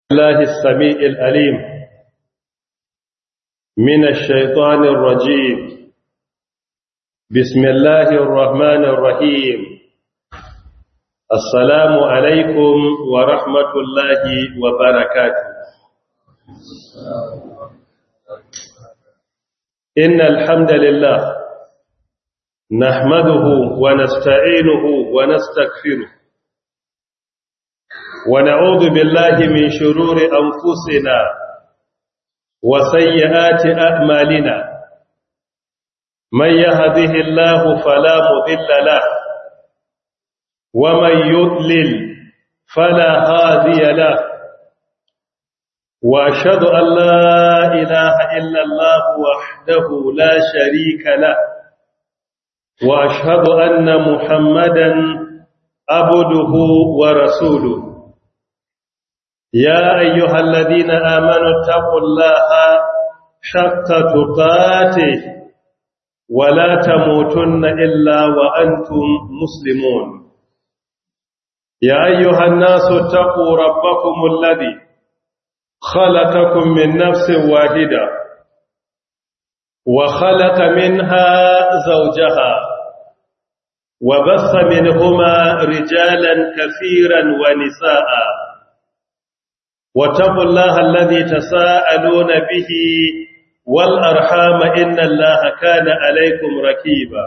الله السميع الأليم من الشيطان الرجيم بسم الله الرحمن الرحيم السلام عليكم ورحمة الله وبركاته إن الحمد لله نحمده ونستعينه ونستغفره ونعوذ بالله من شرور أنفسنا وسيئات أعمالنا من يهده الله فلا مضل له ومن يضلل فلا هادي له وأشهد أن لا إله إلا الله وحده لا شريك له وأشهد أن محمدا عبده ورسوله يا أيها الذين آمنوا اتقوا الله حق تقاته ولا تموتن إلا وأنتم مسلمون يا أيها الناس اتقوا ربكم الذي خلقكم من نفس واحدة وخلق منها زوجها وبث منهما رجالا كثيرا ونساء واتقوا الله الذي تساءلون به والأرحام إن الله كان عليكم ركيبا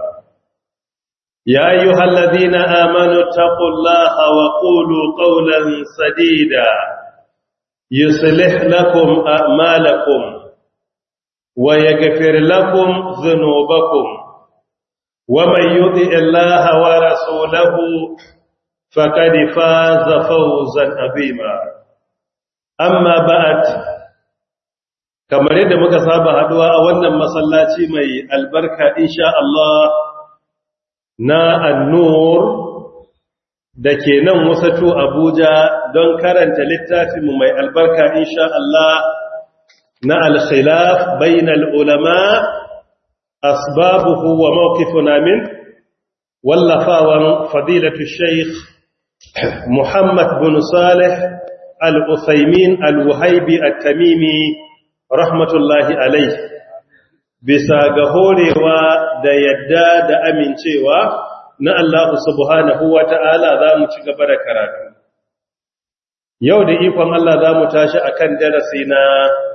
يا أيها الذين آمنوا اتقوا الله وقولوا قولا سديدا يصلح لكم أعمالكم ويغفر لكم ذنوبكم ومن يطع الله ورسوله فقد فاز فوزا عظيما amma ba'at kamar yadda muka saba haduwa a wannan masallaci mai albarka insha Allah na annur da ke nan wasatu Abuja don karanta littafinmu mai albarka insha Allah na al-khilaf bainal ulama asbabuhu wa mawqifuna min wallafawan fadilatu shaykh Muhammad bin Salih al'usaimin al'uhaibi al-tamimi rahmatullahi alai bisa ga horewa da yadda da amincewa na Allah subhanahu wa ta'ala za mu ci gaba da karatu. Yau da ikon Allah za mu tashi a kan darasi na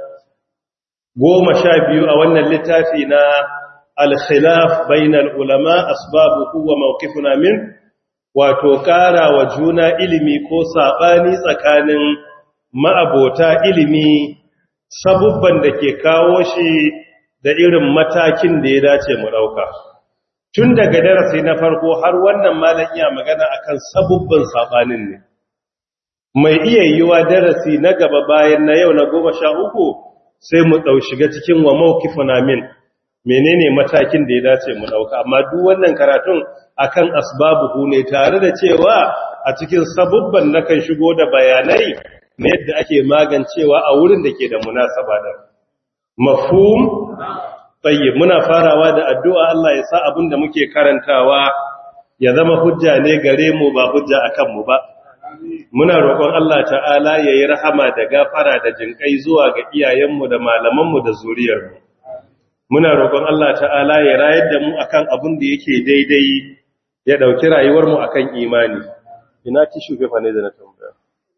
goma sha biyu a wannan littafi na al-khilaf bainal ulama asbabu kuwa mawkifuna min wato ƙara wa juna ilimi ko saɓani tsakanin ma'abota ilimi sabubban da ke kawo shi da irin matakin da ya dace mu ɗauka. Tun daga darasi na farko har wannan malam iya magana akan sabubban saɓanin ne. Mai iya yiwa darasi na gaba bayan na yau na goma sha uku sai mu ɗau shiga cikin wa mawkifuna min menene matakin da ya dace mu ɗauka amma duk wannan karatun akan asbabuhu ne tare da cewa a cikin sabubban nakan shigo da bayanai na yadda ake magancewa a wurin da ke da munasaba da mafhum tayyib muna farawa da addu'a Allah ya sa abin da muke karantawa ya zama hujja ne gare mu ba hujja akan mu ba muna roƙon Allah ta'ala yayi rahama da gafara da jinkai zuwa ga iyayenmu da malamanmu da zuriyarmu muna roƙon Allah ta'ala ya rayar da mu akan abin da yake daidai ya ɗauki rayuwarmu a kan imani ina tishu fefa ne da na tambaya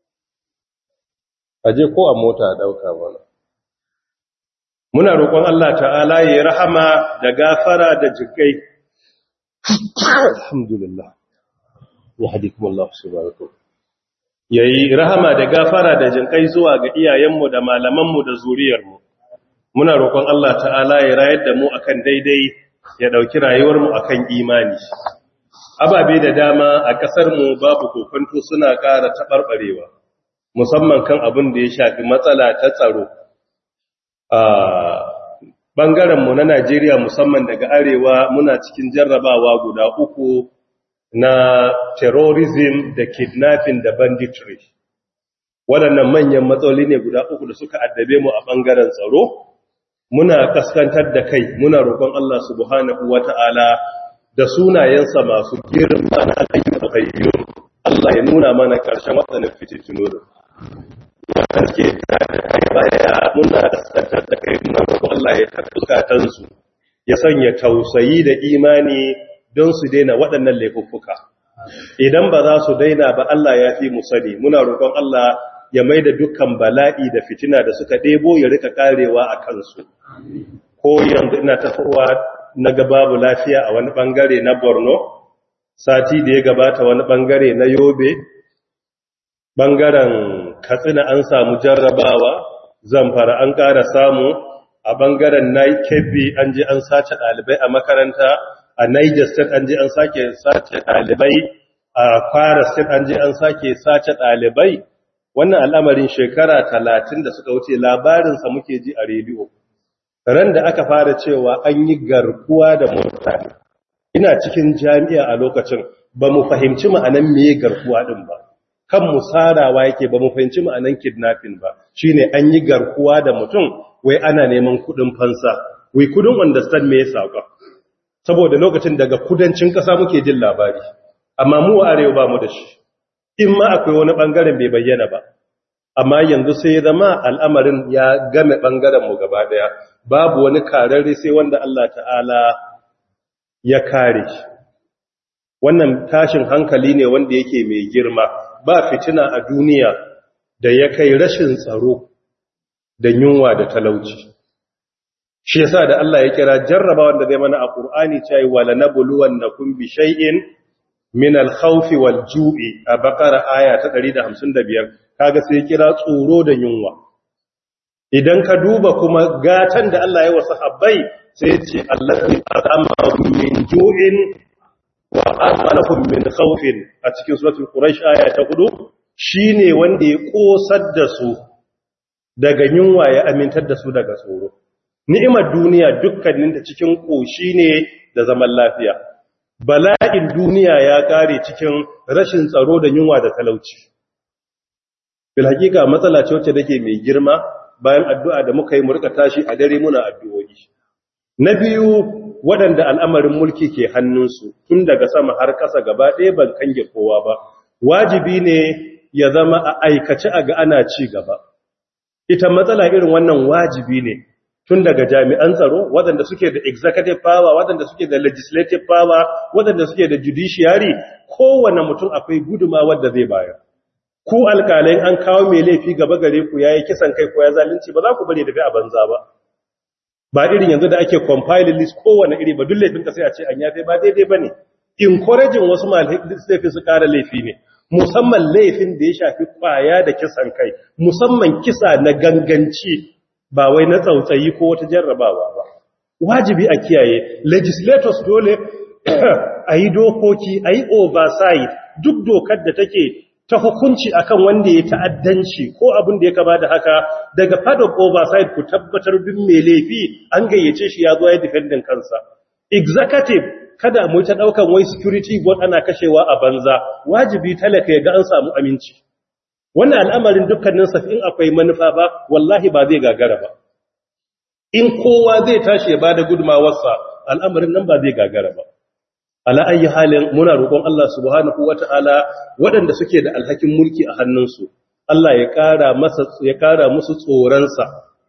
aje ko a mota a ɗauka mana muna roƙon Allah ta'ala ya yi rahama da gafara da jikai alhamdulillah ya haɗi kuma Allah su barako ya yi rahama da gafara da jinkai zuwa ga iyayenmu da malamanmu da zuriyarmu muna roƙon Allah ta'ala ya rayar da mu akan daidai ya ɗauki rayuwarmu akan imani ababe da dama a ƙasarmu babu kokonto suna ƙara taɓarɓarewa musamman kan abin da ya shafi matsala ta tsaro a ɓangarenmu na najeriya musamman daga arewa muna cikin jarrabawa guda uku na terrorism da kidnapping da banditry waɗannan manyan matsaloli ne guda uku da suka addabe mu a ɓangaren tsaro muna kaskantar da kai muna roƙon Allah subhanahu wata'ala da sunayensa masu girma na ayyukan kayyum Allah ya nuna mana ƙarshen waɗannan fitintunu wanda suke da kai baya muna kaskantar da kai muna roƙon Allah ya tafi zukatansu ya sanya tausayi da imani don su daina waɗannan laifuffuka idan ba za su daina ba Allah ya fi mu sani muna roƙon Allah ya mai da dukkan bala'i da fitina da suka ɗebo ya rika karewa a kansu ko yanzu ina tafowa na ga babu lafiya a wani ɓangare na borno sati da ya gabata wani ɓangare na yobe ɓangaren katsina an samu jarrabawa zamfara an ƙara samu a ɓangaren na kebbi an ji an sace ɗalibai a makaranta a niger state an ji an sake sace ɗalibai a kwara state an ji an sake sace ɗalibai wannan al'amarin shekara talatin da suka wuce labarinsa muke ji a rediyo ran da aka fara cewa an yi garkuwa da mutane ina cikin jami'a a lokacin ba mu fahimci ma'anan meye garkuwa ɗin ba kan musarawa yake ba mu fahimci ma'anan kidnapping ba shine an yi garkuwa da mutum wai ana neman kudin fansa we couldn't understand me yasa ka saboda lokacin daga kudancin kasa muke jin labari amma mu a arewa ba mu da shi in ma akwai wani bangaren bai bayyana ba amma yanzu sai ya zama al'amarin ya game bangaren mu gaba daya babu wani kararre sai wanda Allah ta'ala ya kare shi wannan tashin hankali ne wanda yake mai girma ba fitina a duniya da ya kai rashin tsaro da yunwa da talauci shi yasa da Allah ya kira jarraba wanda zai mana a Qur'ani cewa wala nabluwannakum bi shay'in min al-khawfi wal-ju'i a Baqara aya ta 155 kaga sai ya kira tsoro da yunwa idan ka duba kuma gatan da Allah ya wasa habbai sai ya ce allazi at'amahum min ju'in wa amalakum min khawfin a cikin suratul quraish aya ta 4 shine wanda ya kosar da su daga yunwa ya amintar da su daga tsoro ni'imar duniya dukkanin da cikin koshi ne da zaman lafiya bala'in duniya ya kare cikin rashin tsaro da yunwa da talauci bil hakika matsala ce wacce take mai girma bayan addu'a da muka yi mu rika tashi a dare muna addu'o'i na biyu waɗanda al'amarin mulki ke hannunsu tun daga sama har ƙasa gaba ɗaya ban kange kowa ba wajibi ne ya zama a aikace a ga ana ci gaba ita matsala irin wannan wajibi ne tun daga jami'an tsaro waɗanda suke da executive power waɗanda suke da legislative power waɗanda suke da judiciary kowane mutum akwai guduma wadda zai bayar ku alƙalai an kawo mai laifi gaba gare ku yayi kisan kai ko ya zalunci ba za ku bari daga a banza ba ba irin yanzu da ake compiling list kowane iri ba duk laifin ka sai a ce an yafe ba daidai bane encouraging wasu laifin su ƙara laifi ne musamman laifin da ya shafi kwaya da kisan kai musamman kisa na ganganci ba wai na tsautsayi ko wata jarrabawa ba wajibi a kiyaye legislators dole a yi dokoki a yi oversight duk dokar da take ta hukunci akan wanda ya ta'addanci ko abin da ya kama da haka daga part of oversight ku tabbatar duk mai laifi an gayyace shi ya zo ya defending kansa executive kada mu ta daukan wai security board ana kashewa a banza wajibi talaka ya ga an samu aminci wannan al'amarin dukkanin in akwai manufa ba wallahi ba zai gagara ba in kowa zai tashi ya bada gudumawarsa al'amarin nan ba zai gagara ba ala ayi halin muna roƙon Allah subhanahu wata'ala waɗanda suke da alhakin mulki a hannunsu Allah ya ƙara masa ya ƙara musu tsoronsa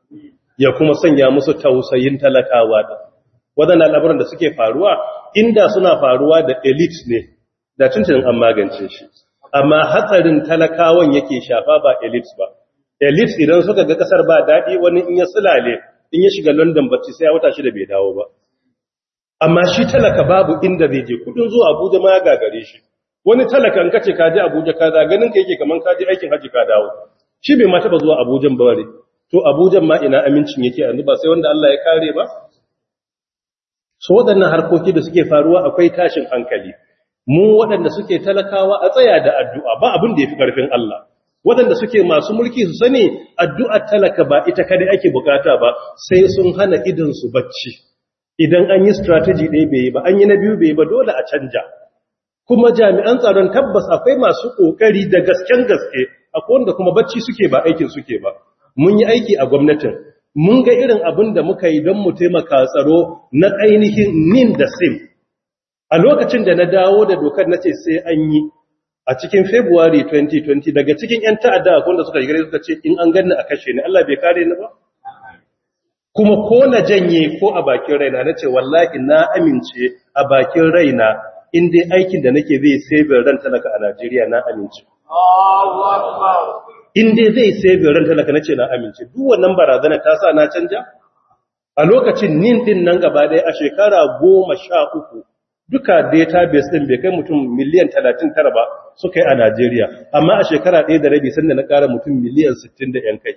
ya kuma sanya musu tausayin talakawa da waɗannan al'amuran da suke faruwa inda suna faruwa da elite ne da tuntunin an magance shi amma hatsarin talakawan yake shafa ba elite ba elite idan suka ga kasar ba daɗi wani in ya sulale in ya shiga london bacci sai ya wata shi da bai dawo ba amma shi talaka babu inda zai je kudin zuwa abuja ma ya gagare shi wani talakan kace ka je abuja ka za ganin ka yake kaman ka je aikin haji ka dawo shi bai ma taba zuwa abujan ba bare to abujan ma ina amincin yake yanzu ba sai wanda Allah ya kare ba so waɗannan harkoki da suke faruwa akwai tashin hankali mu waɗanda suke talakawa a tsaya da addu'a ba abin da ya fi ƙarfin Allah waɗanda suke masu mulki su sani addu'ar talaka ba ita kada ake bukata ba sai sun hana idansu bacci idan an yi strategy ɗaya bai yi ba an yi na biyu bai yi ba dole a canja kuma jami'an tsaron tabbas akwai masu ƙoƙari da gasken gaske akwai wanda kuma bacci suke ba aikin suke ba mun yi aiki a gwamnatin mun ga irin abin da muka yi don mu taimaka tsaro na ainihin nin da sim a lokacin da na dawo da dokar na ce sai an yi a cikin February 2020 daga cikin 'yan ta'adda akwai wanda suka gare suka ce in an ganni a kashe ni Allah bai kare ni ba kuma ko na janye ko a bakin raina na ce wallahi na amince a bakin raina in dai aikin da nake zai save ran talaka a Najeriya na amince in dai zai save ran talaka nace na amince duk wannan barazana ta sa na canja a lokacin nin din nan gaba ɗaya a shekara goma sha uku duka database ɗin bai kai mutum miliyan talatin tara ba suka yi a Najeriya amma a shekara ɗaya da rabi sanda na ƙara mutum miliyan sittin da ‘yan kai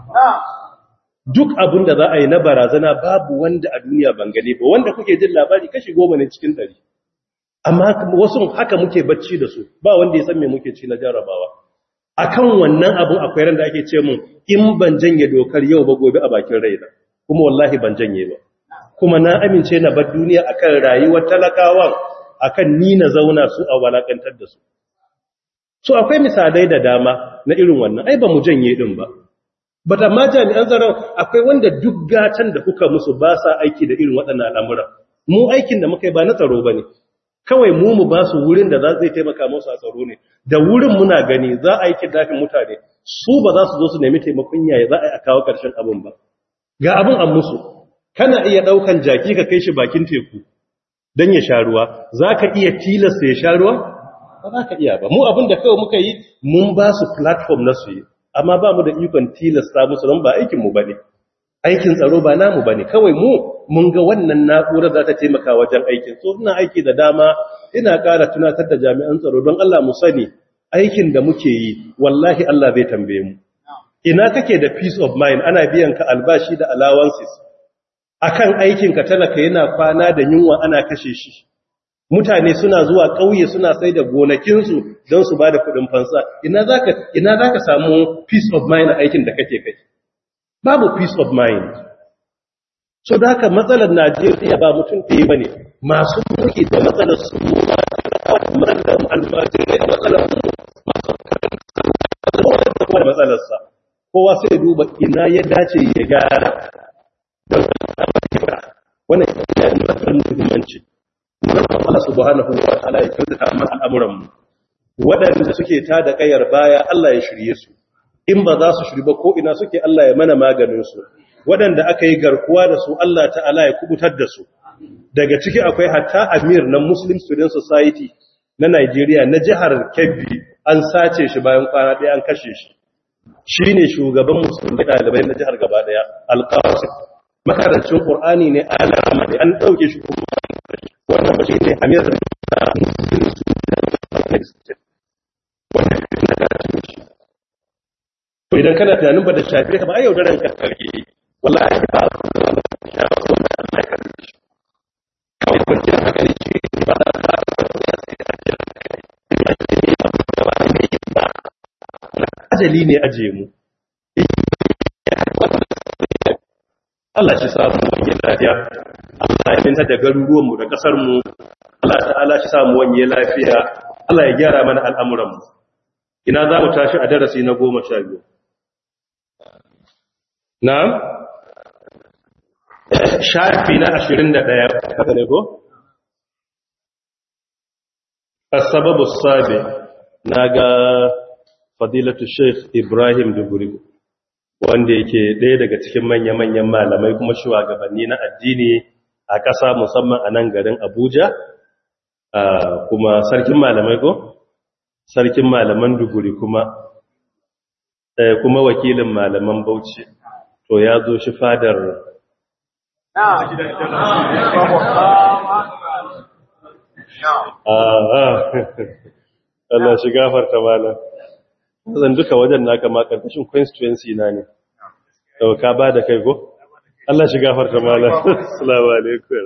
duk abin da za a yi na barazana babu wanda a duniya ban gane ba wanda kuke jin labari kashi goma ne cikin ɗari amma wasu haka muke bacci da su ba wanda ya san me muke ci na jarabawa akan wannan abun akwai ran da ake ce mun in ban janye dokar yau ba gobe a bakin raina kuma wallahi ban janye ba kuma na amince na bar duniya akan rayuwar talakawa akan ni na zauna su a walakantar da su so akwai misalai da dama na irin wannan ai ba mu janye din ba but amma jami'an tsaron akwai wanda duk gatan da kuka musu ba sa aiki da irin waɗannan al'amura mu aikin da muka yi ba na tsaro bane kawai mu mu ba su wurin da za zai taimaka musu a tsaro ne da wurin muna gani za a yi kidnafin mutane su ba za su zo su nemi taimakon yaya za a yi a kawo ƙarshen abin ba ga abin an musu kana iya ɗaukan jaki ka kai shi bakin teku don ya sha ruwa za ka iya tilasta ya sha ruwa ba za ka iya ba mu abin da kawai muka yi mun ba su platform na su yi amma ba mu da ikon tilasta musu don ba aikinmu ba ne aikin tsaro ba namu ba ne kawai mu mun ga wannan na'urar za ta taimaka wajen aikin so ina aiki da dama ina ƙara tunatar da jami'an tsaro don Allah mu sani aikin da muke yi wallahi Allah zai tambaye mu ina kake da peace of mind ana biyan ka albashi da allowances akan aikin ka talaka yana kwana da yunwa ana kashe shi mutane suna zuwa ƙauye suna sai da gonakinsu don su ba da kuɗin fansa ina zaka ina zaka samu peace of mind a aikin da kake kai babu peace of mind so da haka matsalar Najeriya ba mutum ɗaya ba ne masu mulki da matsalar su ma da almajirai da matsalar masu da matsalarsa kowa sai duba ina ya dace ya gara da wannan yana da matsar muhimmanci Allah subhanahu wa ta'ala ya kyautata mana al'amuran mu waɗanda suke ta da kayar baya Allah ya shirye su in ba za su shiri ba ko ina suke Allah ya mana maganin su waɗanda aka yi garkuwa da su Allah ta'ala ya kubutar da su daga ciki akwai hatta amir na Muslim Student Society na Nigeria na jihar Kebbi an sace shi bayan kwana ɗaya an kashe shi shi ne shugaban musulmi ɗalibai na jihar gaba ɗaya alƙawasin makarancin ƙur'ani ne a alama ne an ɗauke shi kuma wannan ba shi ne amir da musulmi su wannan na karatun shi to idan kana tunanin ba da shafi ka ba a yaudaran ka karke wallahi ba a kuma ya ba su wanda Allah ya karbe shi kawai kwanciyar haka ne shi ba da ka ya sai da ajiyar kai ina ce ne ba ba ne ba ajali ne aje mu Allah shi samu wanye lafiya Allah ya minta da garuruwanmu da ƙasarmu Allah ta'ala shi samu wanye lafiya Allah ya gyara mana al'amuranmu ina za mu tashi a darasi na goma sha biyu na shafi na ashirin da ɗaya haka ne ko? asababu sabi na ga fadilatu sheikh ibrahim duguri wanda yake ɗaya daga cikin manya-manyan malamai kuma shugabanni na addini a ƙasa musamman a nan garin abuja kuma sarkin malamai ko? sarkin malaman duguri kuma kuma wakilin malaman bauchi to ya zo shi fadar Allah shi gafarta malam zan duka wajen naka ma karkashin constituency na ne dauka ba da kai go Allah shi gafarta malam assalamu alaikum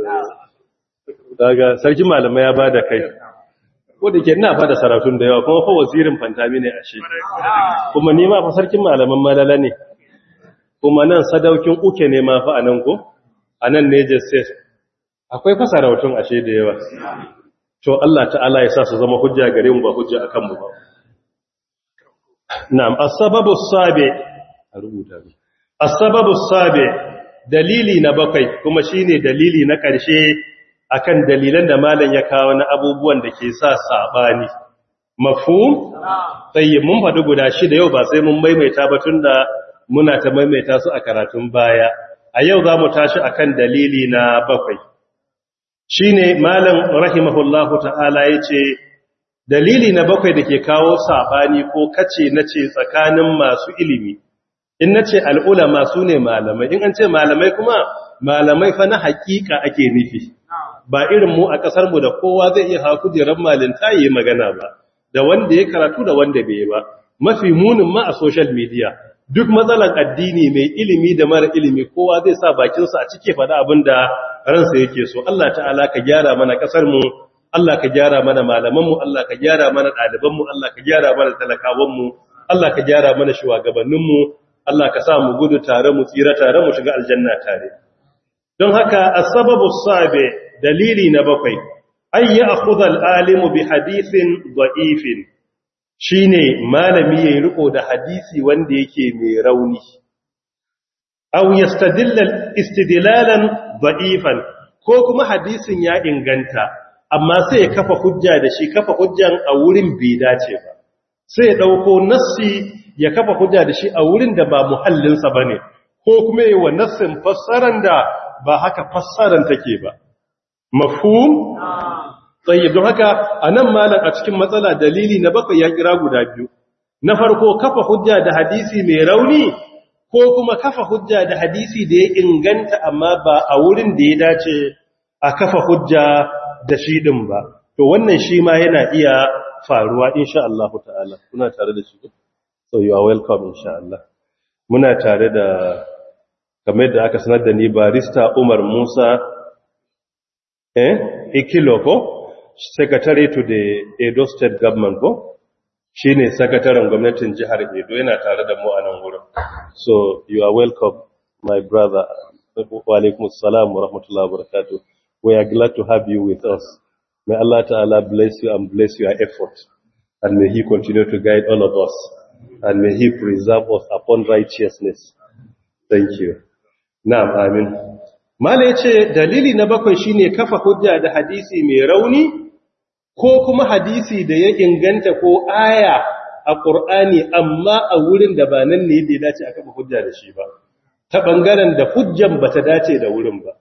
daga sarki malamai ya ba da kai wadda ke ina fada saratun da yawa kuma fa wazirin fantami ne a shi kuma ni ma fa sarkin malaman malala ne kuma nan sadaukin uke ne ma fa anan ko anan ne je state akwai fa sarautun ashe da yawa to Allah ta'ala ya sa su zama hujja gare mu ba hujja akan mu ba na'am as-sababu sabi a rubuta ne as-sababu sabi dalili na bakwai kuma shine dalili na ƙarshe akan dalilan da malam ya kawo na abubuwan da ke sa sabani mafhum tayyib mun faɗi guda shida yau ba sai mun maimaita ba tunda muna ta maimaita su a karatun baya a yau za mu tashi akan dalili na bakwai shine malam rahimahullahu ta'ala yace dalili na bakwai da ke kawo sabani ko kace nace tsakanin masu ilimi in nace al'ulama su ne malamai in an ce malamai kuma malamai fa na hakika ake nufi ba irin mu a kasar mu da kowa zai iya hawa kujerar malinta yi magana ba da wanda ya karatu da wanda bai ba mafi munin ma a social media duk matsalan addini mai ilimi da mara ilimi kowa zai sa bakinsa a cike faɗa abin da ransa yake so Allah ta'ala ka gyara mana kasar mu Allah ka gyara mana malaman mu Allah ka gyara mana ɗaliban mu Allah ka gyara mana talakawan mu Allah ka gyara mana shugabannin mu Allah ka sa mu gudu tare mu tsira tare mu shiga aljanna tare don haka as-sababu sabi dalili na bakwai ay ya'khudha al-alimu bi hadithin da'ifin shine malami yayi riko da hadisi wanda yake mai rauni aw yastadilla istidlalan da'ifan ko kuma hadisin ya inganta amma sai ya kafa hujja da shi kafa hujjan a wurin bai dace ba sai ya dauko nassi ya kafa hujja da shi a wurin da ba muhallinsa bane ko kuma yi wa nassin fassaran da ba haka fassaran take ba mafhum tsaye don haka a nan malam a cikin matsala dalili na bakwai ya kira guda biyu na farko kafa hujja da hadisi mai rauni ko kuma kafa hujja da hadisi da ya inganta amma ba a wurin da ya dace a kafa hujja da shi din ba to wannan shi ma yana iya faruwa insha Allah ta'ala kuna tare da shi so you are welcome insha Allah muna tare da kamar da aka sanar da ni barista Umar Musa eh ikilo ko secretary to the Edo State government ko shine sakataren gwamnatin jihar Edo yana tare da mu a nan wurin so you are welcome my brother wa alaikum assalam wa rahmatullahi wa barakatuh we are glad to have you with us may Allah ta'ala bless you and bless your effort and may he continue to guide all of us and may he preserve us upon righteousness thank you na'am amin Mala ya ce dalili na bakwai shine kafa hujja da hadisi mai rauni ko kuma hadisi da ya inganta ko aya a ƙur'ani amma a wurin da ba nan ne da ya dace a kafa hujja da shi ba ta ɓangaren da hujjan ba ta dace da wurin ba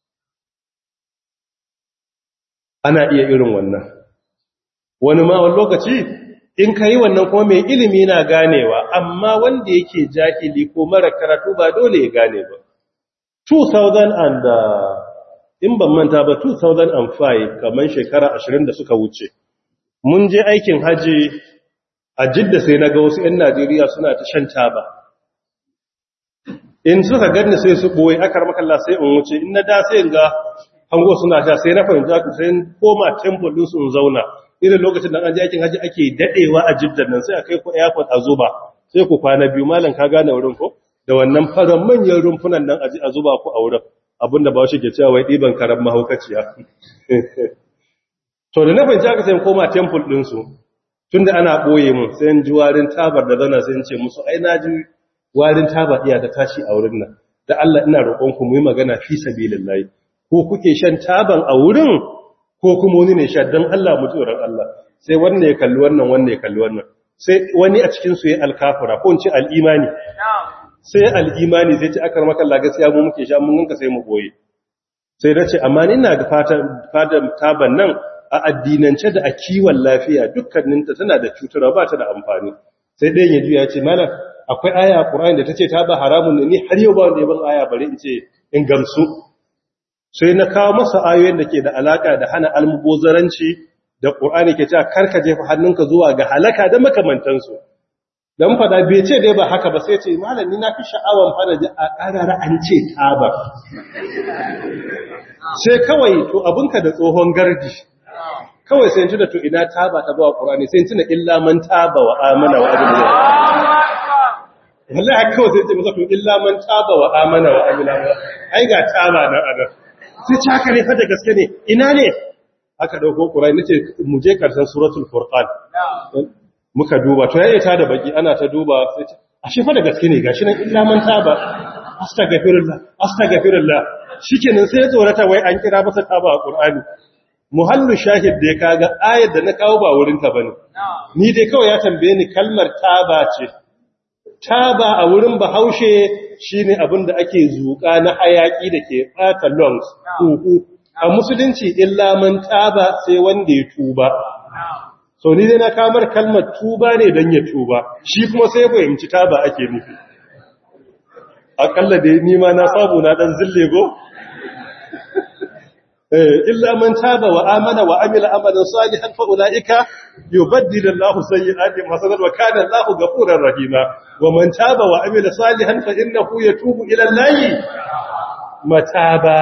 ana iya irin wannan wani ma wani lokaci in ka yi wannan kuma mai ilimi na ganewa amma wanda yake jahili ko mara karatu ba dole ya gane ba 2000 and in ban manta ba 2005 kamar shekara 20 da suka wuce mun je aikin haji a jidda sai na ga wasu 'yan najeriya suna ta shan taba in suka ganni sai su ɓoye akar makalla sai in wuce in na da sai in ga hango suna sha sai na fahimta ku sai koma temple din su in zauna irin lokacin da an je aikin haji ake dadewa a jiddan nan sai a kai ku airport a zuba sai ku kwana biyu malam ka gane wurin ko da wannan faran manyan rumfunan nan a zuba ku a wurin abinda ba shi ke cewa wai ɗiban karan mahaukaciya to da na fahimci aka sai koma temple ɗinsu tun da ana ɓoye mun sai ji warin tabar da zana sai ce musu ai na ji warin tabar iya da tashi a wurin nan da Allah ina roƙonku mu yi magana fi sabilillahi ko kuke shan taban a wurin ko kuma wani ne sha don Allah mu tsoron Allah sai wannan ya kalli wannan wannan ya kalli wannan sai wani a cikin su ya alkafura ko in ce al'imani sai al'imani sai ce aka maka Allah gaskiya mu muke sha mun ganka sai mu boye sai dace amma ni ina ga fatan taban nan a addinance da a kiwon lafiya dukkaninta tana da cutarwa ba ta da amfani sai ɗayan ya juya ya ce mana akwai aya a Qur'ani da tace taba haramun ne ni har yau ba wanda ya ban aya bare in ce in gamsu sai na kawo masa ayoyin da ke da alaka da hana almubozaranci da Qur'ani ke cewa karka jefa hannunka zuwa ga halaka da makamantansu dan fada bai ce dai ba haka ba sai ce malami na fi sha'awan fara ji a karara an ce taba sai kawai to abunka da tsohon gardi kawai sai tuna to ina taba ta ba Qur'ani sai tuna illa man taba wa amana wa amila wallahi kawai sai ce masa to illa man taba wa amana wa amila ai ga taba nan anan sai ce haka ne fa da gaske ne ina ne aka dauko Qur'ani nace mu je karshen suratul furqan muka duba to yayi ta da baki ana ta duba sai ce ashe fa da gaske ne gashi nan illa man taba astaghfirullah astaghfirullah shikenan sai ya tsorata wai an kira masa taba a Qur'ani muhallu shahid da ya kaga ayar da na kawo ba wurinta ba ne ni dai kawai ya tambaye ni kalmar taba ce taba a wurin bahaushe shine abin da ake zuƙa na hayaki da ke ɓata lungs huhu a musulunci illa man taba sai wanda ya tuba so ni dai na kamar kalmar tuba ne don ya tuba shi kuma sai fahimci taba ake nufi akalla da ni ma na samu na dan zille go illa man taba wa amana wa amila amalan salihan fa ulaika yubaddilu Allahu sayyi'atihim hasanat wa kana Allahu ghafurur rahima wa man taba wa amila salihan fa innahu yatubu ila Allahi mataba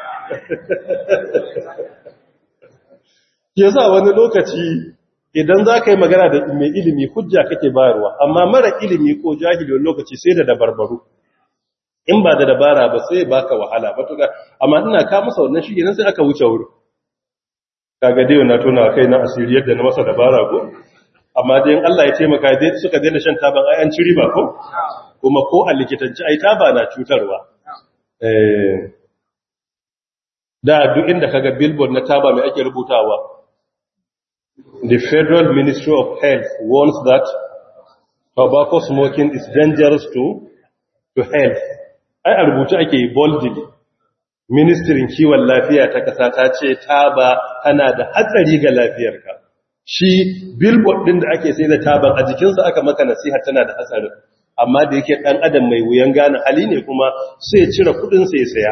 yasa wani lokaci idan za ka yi magana da mai ilimi hujja kake bayarwa amma mara ilimi ko jahili wani lokaci sai da dabarbaru in ba da dabara ba sai baka wahala matuka amma ina ka masa wannan shi nan sai aka wuce wuri kaga dai na tona kai na asiri yadda na masa dabara ko amma dai in Allah ya taimaka dai suka daina shan taban ai an ci riba ko kuma ko a likitanci ai taba na cutarwa eh da duk inda kaga billboard na taba mai ake rubutawa the federal ministry of health warns that tobacco smoking is dangerous to to health ai a rubuce ake boldly ministrin kiwon lafiya ta kasa ta ce taba tana da hatsari ga lafiyarka shi billboard din da ake sai da taban a jikinsa aka maka nasiha tana da hatsarin amma da yake dan adam mai wuyan gane hali ne kuma sai cire kudin sai saya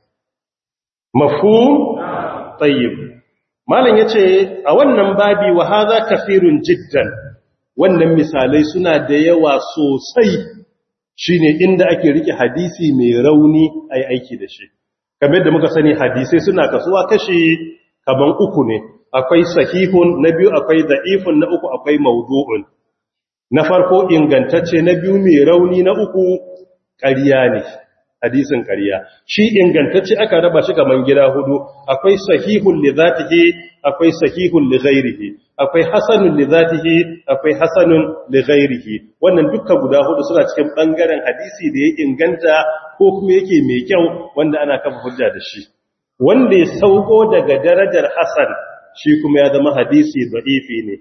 mafhum tayyib malam yace a wannan babi wa hadha kafirun jiddan wannan misalai suna da yawa sosai shine inda ake rike hadisi mai rauni ai aiki da shi kamar yadda muka sani hadisai suna kasuwa kashi kaman uku ne akwai sahihun na biyu akwai da'ifun na uku akwai mawdu'un na farko ingantacce na biyu mai rauni na uku ƙarya ne hadisin ƙarya shi ingantacce aka raba shi kaman gida hudu akwai sahihun li zatihi akwai sahihun li ghairihi akwai hasanun li zatihi akwai hasanun li ghairihi wannan dukkan guda hudu suna cikin bangaren hadisi da ya inganta ko kuma yake mai kyau wanda ana kafa hujja da shi wanda ya sauko daga darajar hasan shi kuma ya zama hadisi da'ifi ne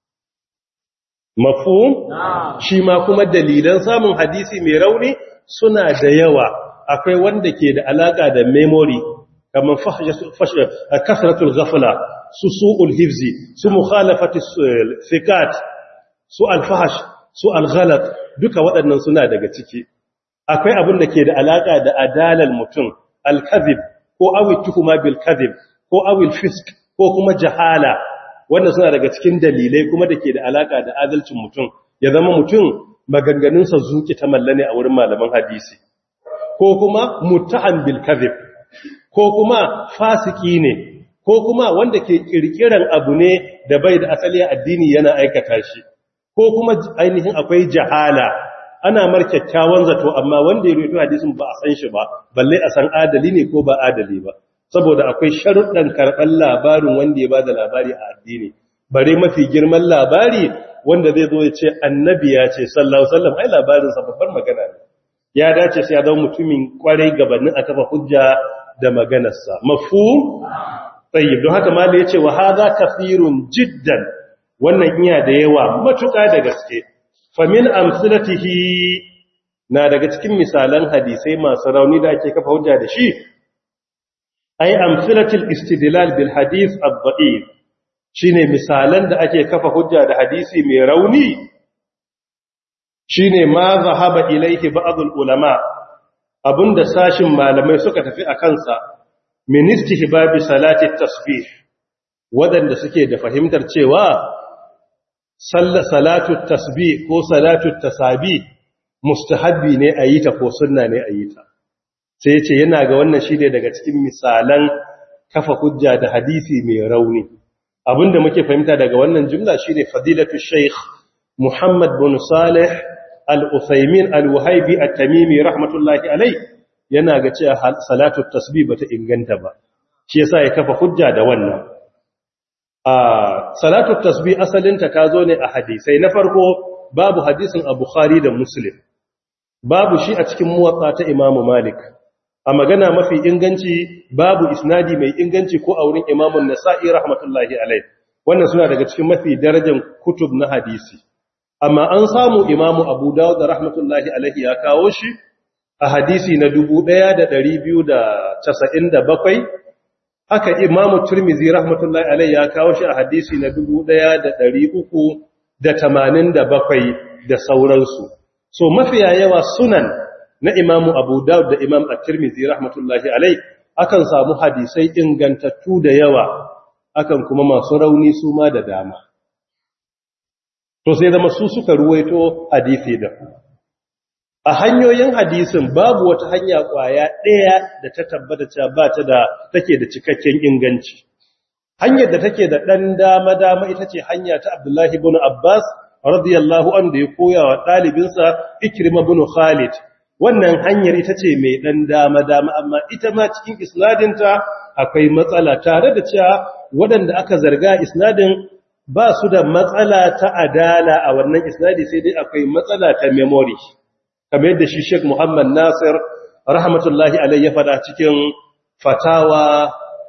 mafhum shi ma kuma dalilan samun hadisi mai rauni suna da yawa akwai wanda ke da alaka da memory kamar kasratul ghafla su su'ul hifzi su mukhalafati thiqat su alfahash su alghalat duka waɗannan suna daga ciki akwai abin da ke da alaka da adalal mutum alkazib ko awil tuhuma bil kadhib ko awil fisk ko kuma jahala wanda suna daga cikin dalilai kuma da ke da alaka da adalcin mutum ya zama mutum maganganunsa zuki ta mallane a wurin malaman hadisi ko kuma muttaham bil kadhib ko kuma fasiki ne ko kuma wanda ke kirkiran abu ne da bai da asali a addini yana aikata shi ko kuma ainihin akwai jahala ana mar kyakkyawan zato amma wanda ya rubuta hadisin ba a san shi ba balle a san adali ne ko ba adali ba saboda akwai sharuɗan karɓar labarin wanda ya bada labari a addini bare mafi girman labari wanda zai zo ya ce annabi ya ce sallallahu sallam ai labarin sa babbar magana ne ya dace sai ya zama mutumin kwarai gabanin a kafa hujja da maganarsa mafhum tayyib don haka malai ya ce wa hadha kafirun jiddan wannan iya da yawa matuƙa da gaske famin amsalatihi na daga cikin misalan hadisai masu rauni da ake kafa hujja da shi ay amsalatul istidlal bil hadith ad-da'if shine misalan da ake kafa hujja da hadisi mai rauni shine ma zahaba ilayhi ba'd al-ulama abunda sashin malamai suka tafi a kansa min istihbabi salati tasbih wadanda suke da fahimtar cewa salatu tasbih ko salatu tasabi mustahabbi ne a yi ta ko sunna ne a yi ta sai ce yana ga wannan shi ne daga cikin misalan kafa hujja da hadisi mai rauni abinda muke fahimta daga wannan jumla shi ne fadilatu sheikh muhammad bin salih al-usaimin al-wahaibi at-tamimi rahmatullahi alai yana ga cewa salatu tasbih bata inganta ba shi yasa ya kafa hujja da wannan a salatu tasbih asalinta ta zo ne a hadisai na farko babu hadisin a bukhari da muslim babu shi a cikin muwatta ta imamu malik a magana mafi inganci babu isnadi mai inganci ko a wurin imamun nasa'i rahmatullahi alai wannan suna daga cikin mafi darajar kutub na hadisi amma an samu imamu abu dawud da rahmatullahi alaihi ya kawo shi a hadisi na 1297 haka imamu turmizi rahmatullahi alaihi ya kawo shi a hadisi na 1387 da sauransu so mafiya yawa sunan na imamu abu dawud da imam at-tirmidhi rahmatullahi alai akan samu hadisai ingantattu da yawa akan kuma masu rauni su ma da dama to sai zama su suka ruwaito hadisi da a hanyoyin hadisin babu wata hanya kwaya ɗaya da ta tabbata cewa ba ta da take da cikakken inganci hanyar da take da ɗan dama dama ita ce hanya ta abdullahi ibn abbas radiyallahu anhu da ya koya wa ɗalibinsa ikrima ibn khalid wannan hanyar ita ce mai ɗan dama-dama amma ita ma cikin isnadinta akwai matsala tare da cewa waɗanda aka zarga isnadin ba su da matsala ta adala a wannan isnadi sai dai akwai matsala ta memory kamar yadda shi Sheikh Muhammad Nasir rahmatullahi alayhi ya faɗa cikin fatawa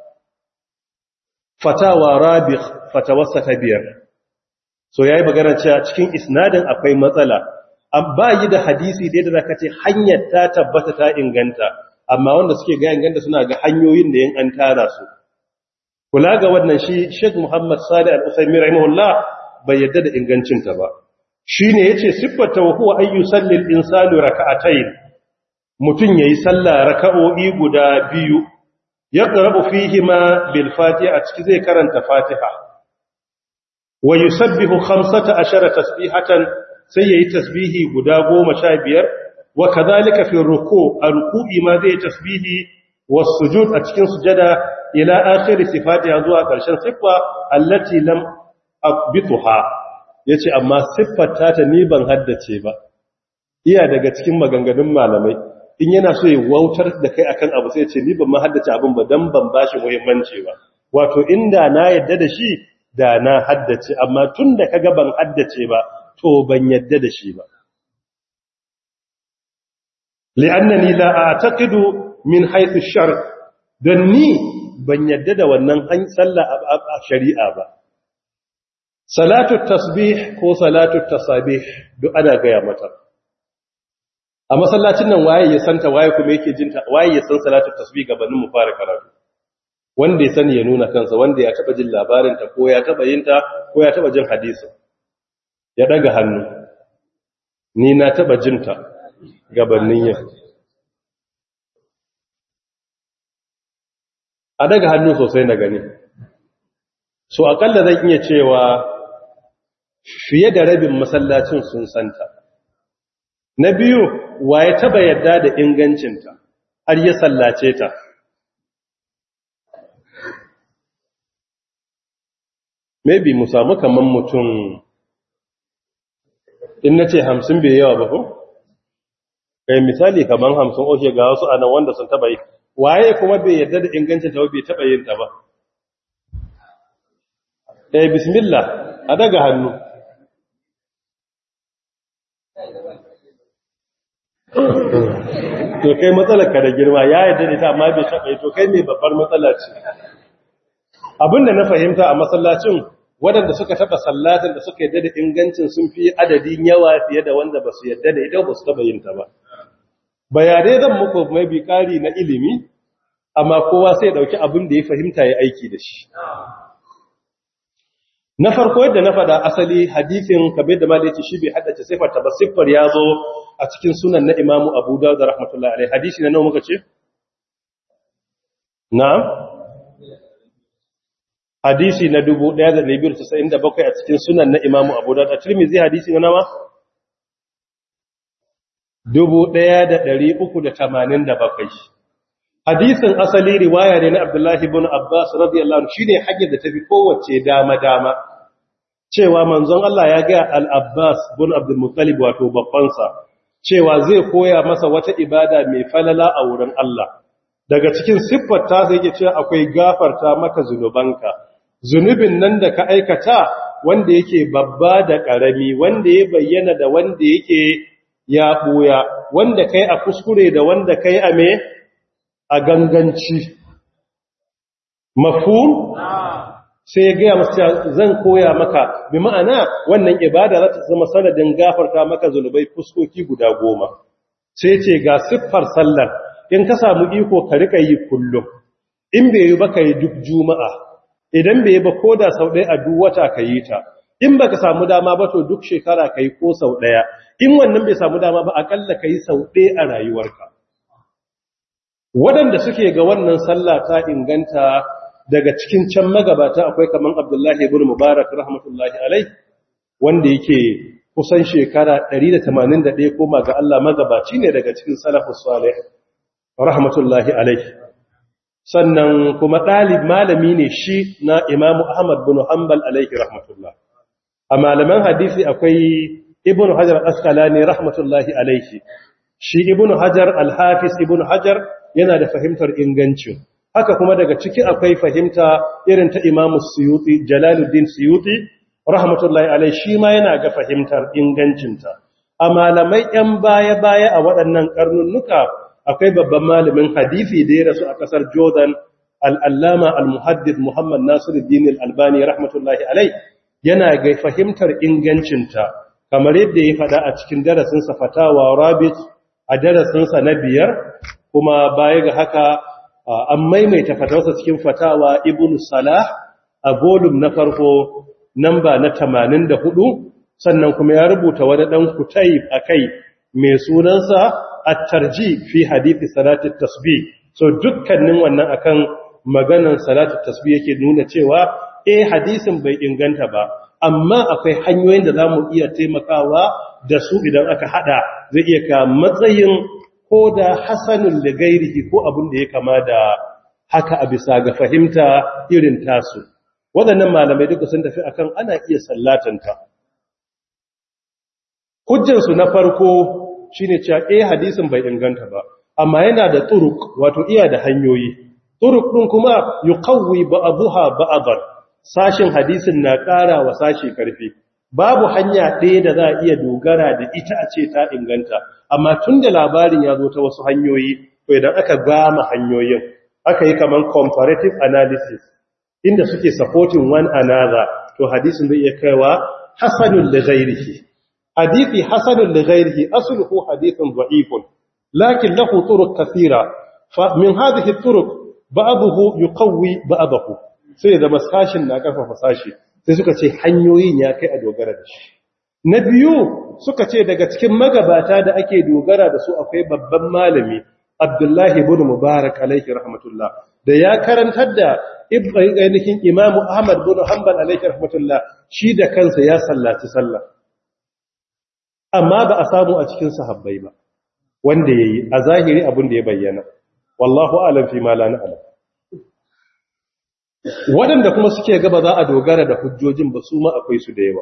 fatawa rabih fatawarsa ta biyar so yayi magana cewa cikin isnadin akwai matsala ba yi da hadisi da yadda ka ce hanyar ta tabbata ta inganta amma wanda suke ga inganta suna ga hanyoyin da yin an tara su kula ga wannan shi Sheikh Muhammad Salih Al-Uthaymeen rahimahullah bai yadda da ingancinta ba shine yace siffata wa huwa ayyu sallil insanu raka'atayn mutun yayi sallah raka'o'i guda biyu yaqra'u fihima bil fatiha a ciki zai karanta fatiha wa yusabbihu 15 tasbihatan sai yayi tasbihi guda 15 wa kadhalika fi ruku a ruku'i ma zai tasbihi was sujud a cikin sujada ila akhir sifatiha zuwa karshen siffa allati lam abituha yace amma siffar ta ta ni ban haddace ba iya daga cikin maganganun malamai in yana so ya wautar da kai akan abu sai ya ce ni ban ma haddace abin ba dan ban bashi muhimmanci ba wato inda na yadda da shi da na haddace amma tun da kaga ban haddace ba to ban yadda da shi ba li'annani la a'taqidu min haythu shar dan ni ban yadda da wannan an sallah a shari'a ba salatu tasbih ko salatu tasabih duk ana gaya mata a masallacin nan waye ya santa waye kuma yake jinta waye ya san salatu tasbih gabanin mu fara karatu wanda ya sani ya nuna kansa wanda ya taba jin labarin ta ko ya taba yin ta ko ya taba jin hadisin ya daga hannu ni na taba jinta gabanin yin a daga hannu sosai na gani so akalla zan iya cewa fiye da rabin masallacin sun santa na biyu wa ya taba yadda da ingancinta har ya sallace ta maybe mu samu kaman mutum in na ce hamsin bai yawa ba ko? kai misali kaman hamsin oke ga wasu anan wanda sun taba yi waye kuma bai yadda da ingancin ta bai taba yin ta ba eh bismillah a daga hannu to kai matsalar ka da girma ya yadda da ta amma bai taba yi to kai mai babbar matsala ce abinda na fahimta a masallacin waɗanda suka taɓa sallatin da suka yadda da ingancin sun fi adadin yawa fiye da wanda ba su yadda da ita ba su taɓa yin ta ba bayanai zan muku mai bi ƙari na ilimi amma kowa sai ɗauki abin da ya fahimta ya aiki da shi na farko yadda na faɗa asali hadisin kabir da malaci shi bai haddace siffar ta ba siffar ya zo a cikin sunan na imamu abu dawud da rahmatullahi alaihi hadisi na nawa muka ce na'am hadisi na 1297 a cikin sunan na imamu abu dawud a tirmidhi hadisi na nawa 1387 hadisin asali riwaya ne na abdullahi ibn abbas radiyallahu anhu shine hanyar da tafi kowace dama dama cewa manzon Allah ya ga al-abbas ibn abdul muttalib wato babbansa cewa zai koya masa wata ibada mai falala a wurin Allah daga cikin siffar ta sai yake cewa akwai gafarta maka zunubanka zunubin nan da ka aikata wanda yake babba da ƙarami wanda ya bayyana da wanda yake ya ɓuya wanda kai a kuskure da wanda kai a me a ganganci mafhum sai ya gaya masu zan koya maka bi ma'ana wannan ibada za ta zama sanadin gafarta maka zunubai fuskoki guda goma sai ce ga siffar sallar in ka samu iko ka rika yi kullum in bai yi ba ka yi duk juma'a idan bai yi ba ko da sau ɗaya a duk wata ka yi ta in ba ka samu dama ba to duk shekara ka yi ko sau ɗaya in wannan bai samu dama ba akalla ka yi sau ɗaya a rayuwarka waɗanda suke ga wannan sallah ta inganta daga cikin can magabata akwai kaman abdullahi ibn mubarak rahmatullahi alai wanda yake kusan shekara 181 koma ga Allah magabaci ne daga cikin salafus salih rahmatullahi alai sannan kuma ɗalib malami ne shi na imamu ahmad bin hanbal alaihi rahmatullah a malaman hadisi akwai ibn hajar asqalani rahmatullahi alaihi shi ibn hajar al-hafiz ibn hajar yana da fahimtar ingancin haka kuma daga ciki akwai fahimta irin ta imamu suyuti jalaluddin suyuti rahmatullahi alai shi ma yana ga fahimtar ingancinta a malamai yan baya-baya a waɗannan karnunnuka akwai babban malamin hadisi da ya rasu a ƙasar jordan al'allama al-muhaddid muhammad nasiruddin al-albani rahmatullahi alai yana ga fahimtar ingancinta kamar yadda ya faɗa a cikin darasinsa fatawa rabit a darasinsa na biyar kuma baya ga haka an maimaita fatawarsa cikin fatawa ibn salah a volum na farko namba na 84 sannan kuma ya rubuta wani dan kutayib akai mai sunansa at-tarji fi hadithi salati tasbih so dukkanin wannan akan maganar salati tasbih yake nuna cewa eh hadisin bai inganta ba amma akwai hanyoyin da zamu iya taimakawa da su idan aka hada zai iya ka matsayin ko da hasanun da gairihi ko abin da ya kama da haka a bisa ga fahimta irin tasu waɗannan malamai duka sun tafi akan ana iya sallatanta hujjansu na farko shine cewa eh hadisin bai inganta ba amma yana da turuk wato iya da hanyoyi turuk ɗin kuma yuqawwi ba'daha ba'dan sashin hadisin na ƙara wa sashi karfi babu hanya ɗaya da za a iya dogara da ita a ce ta inganta amma tun da labarin ya zo ta wasu hanyoyi to idan aka gama hanyoyin aka yi kaman comparative analysis inda suke supporting one another to hadisin zai iya kaiwa hasanul li ghairihi hadithi hasanul li ghairihi asluhu hadithun da'ifun lakin lahu turuq kathira fa min hadhihi turuq ba'dahu yuqawwi ba'dahu sai da masashin na karfafa sashi sai suka ce hanyoyin ya kai a dogara da shi na biyu suka ce daga cikin magabata da ake dogara da su akwai babban malami abdullahi ibn mubarak alaihi rahmatullah da ya karantar da ainihin imamu ahmad bin hanbal alaihi rahmatullah shi da kansa ya sallaci sallah amma ba a samu a cikin sahabbai ba wanda yayi a zahiri abin da ya bayyana wallahu alam fi ma la na'lam waɗanda kuma suke gaba za a dogara da hujjojin ba su ma akwai su da yawa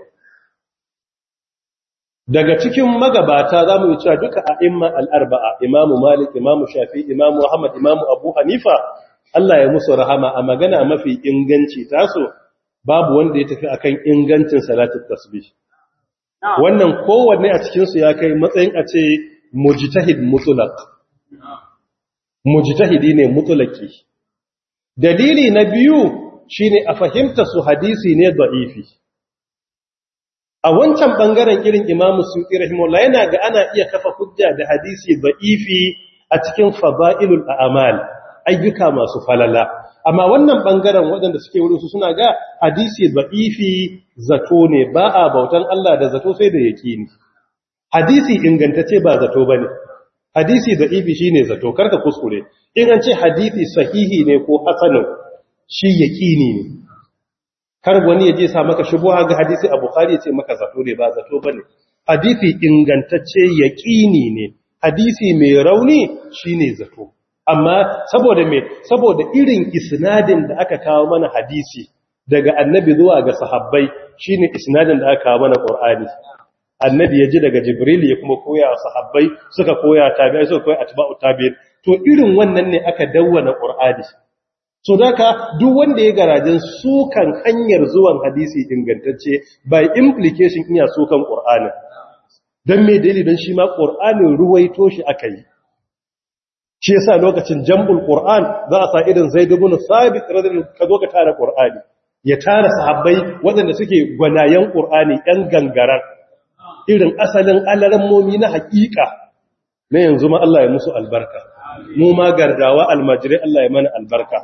daga cikin magabata za mu yi cewa duka a imma al'arba'a imamu malik imamu shafi imamu ahmad imamu abu hanifa Allah ya musu rahama a magana mafi inganci taso babu wanda ya tafi akan ingancin salatul tasbih wannan kowanne a cikinsu ya kai matsayin a ce mujtahid mutlaq mujtahidi ne mutlaqi dalili na biyu shine a fahimta su hadisi ne da'ifi a wancan bangaren irin imamu suƙi rahimullah yana ga ana iya kafa hujja da hadisi da'ifi a cikin fada'ilul a'mal ayyuka masu falala amma wannan bangaren waɗanda suke wurin su suna ga hadisi da'ifi zato ne ba a bautan Allah da zato sai da yakini hadisi ingantacce ba zato bane hadisi da'ifi shine zato karka kuskure in an ce hadisi sahihi ne ko hasanun shi yaqini ne kar wani ya je sa maka shubuha ga hadisi a bukhari ya ce maka zato ne ba zato bane hadisi ingantacce yaqini ne hadisi mai rauni shine zato amma saboda me saboda irin isnadin da aka kawo mana hadisi daga annabi zuwa ga sahabbai shine isnadin da aka kawo mana qur'ani annabi ya ji daga jibril ya kuma koya wa sahabbai suka koya tabi'ai suka koya atba'u tabi'in to irin wannan ne aka dawwana qur'ani so daka duk wanda ya garajin sukan hanyar zuwan hadisi ingantacce by implication iya sukan qur'ani dan me dalilin shi ma qur'anin ruwaito shi akai shi yasa lokacin jambul qur'an za a sa irin zaid ibn sabit radiyallahu ka zo ka tara qur'ani ya tara sahabbai waɗanda suke gwanayen qur'ani ɗan gangarar irin asalin alarammomi na haƙiƙa na yanzu ma Allah ya musu albarka mu ma gardawa almajirai Allah ya mana albarka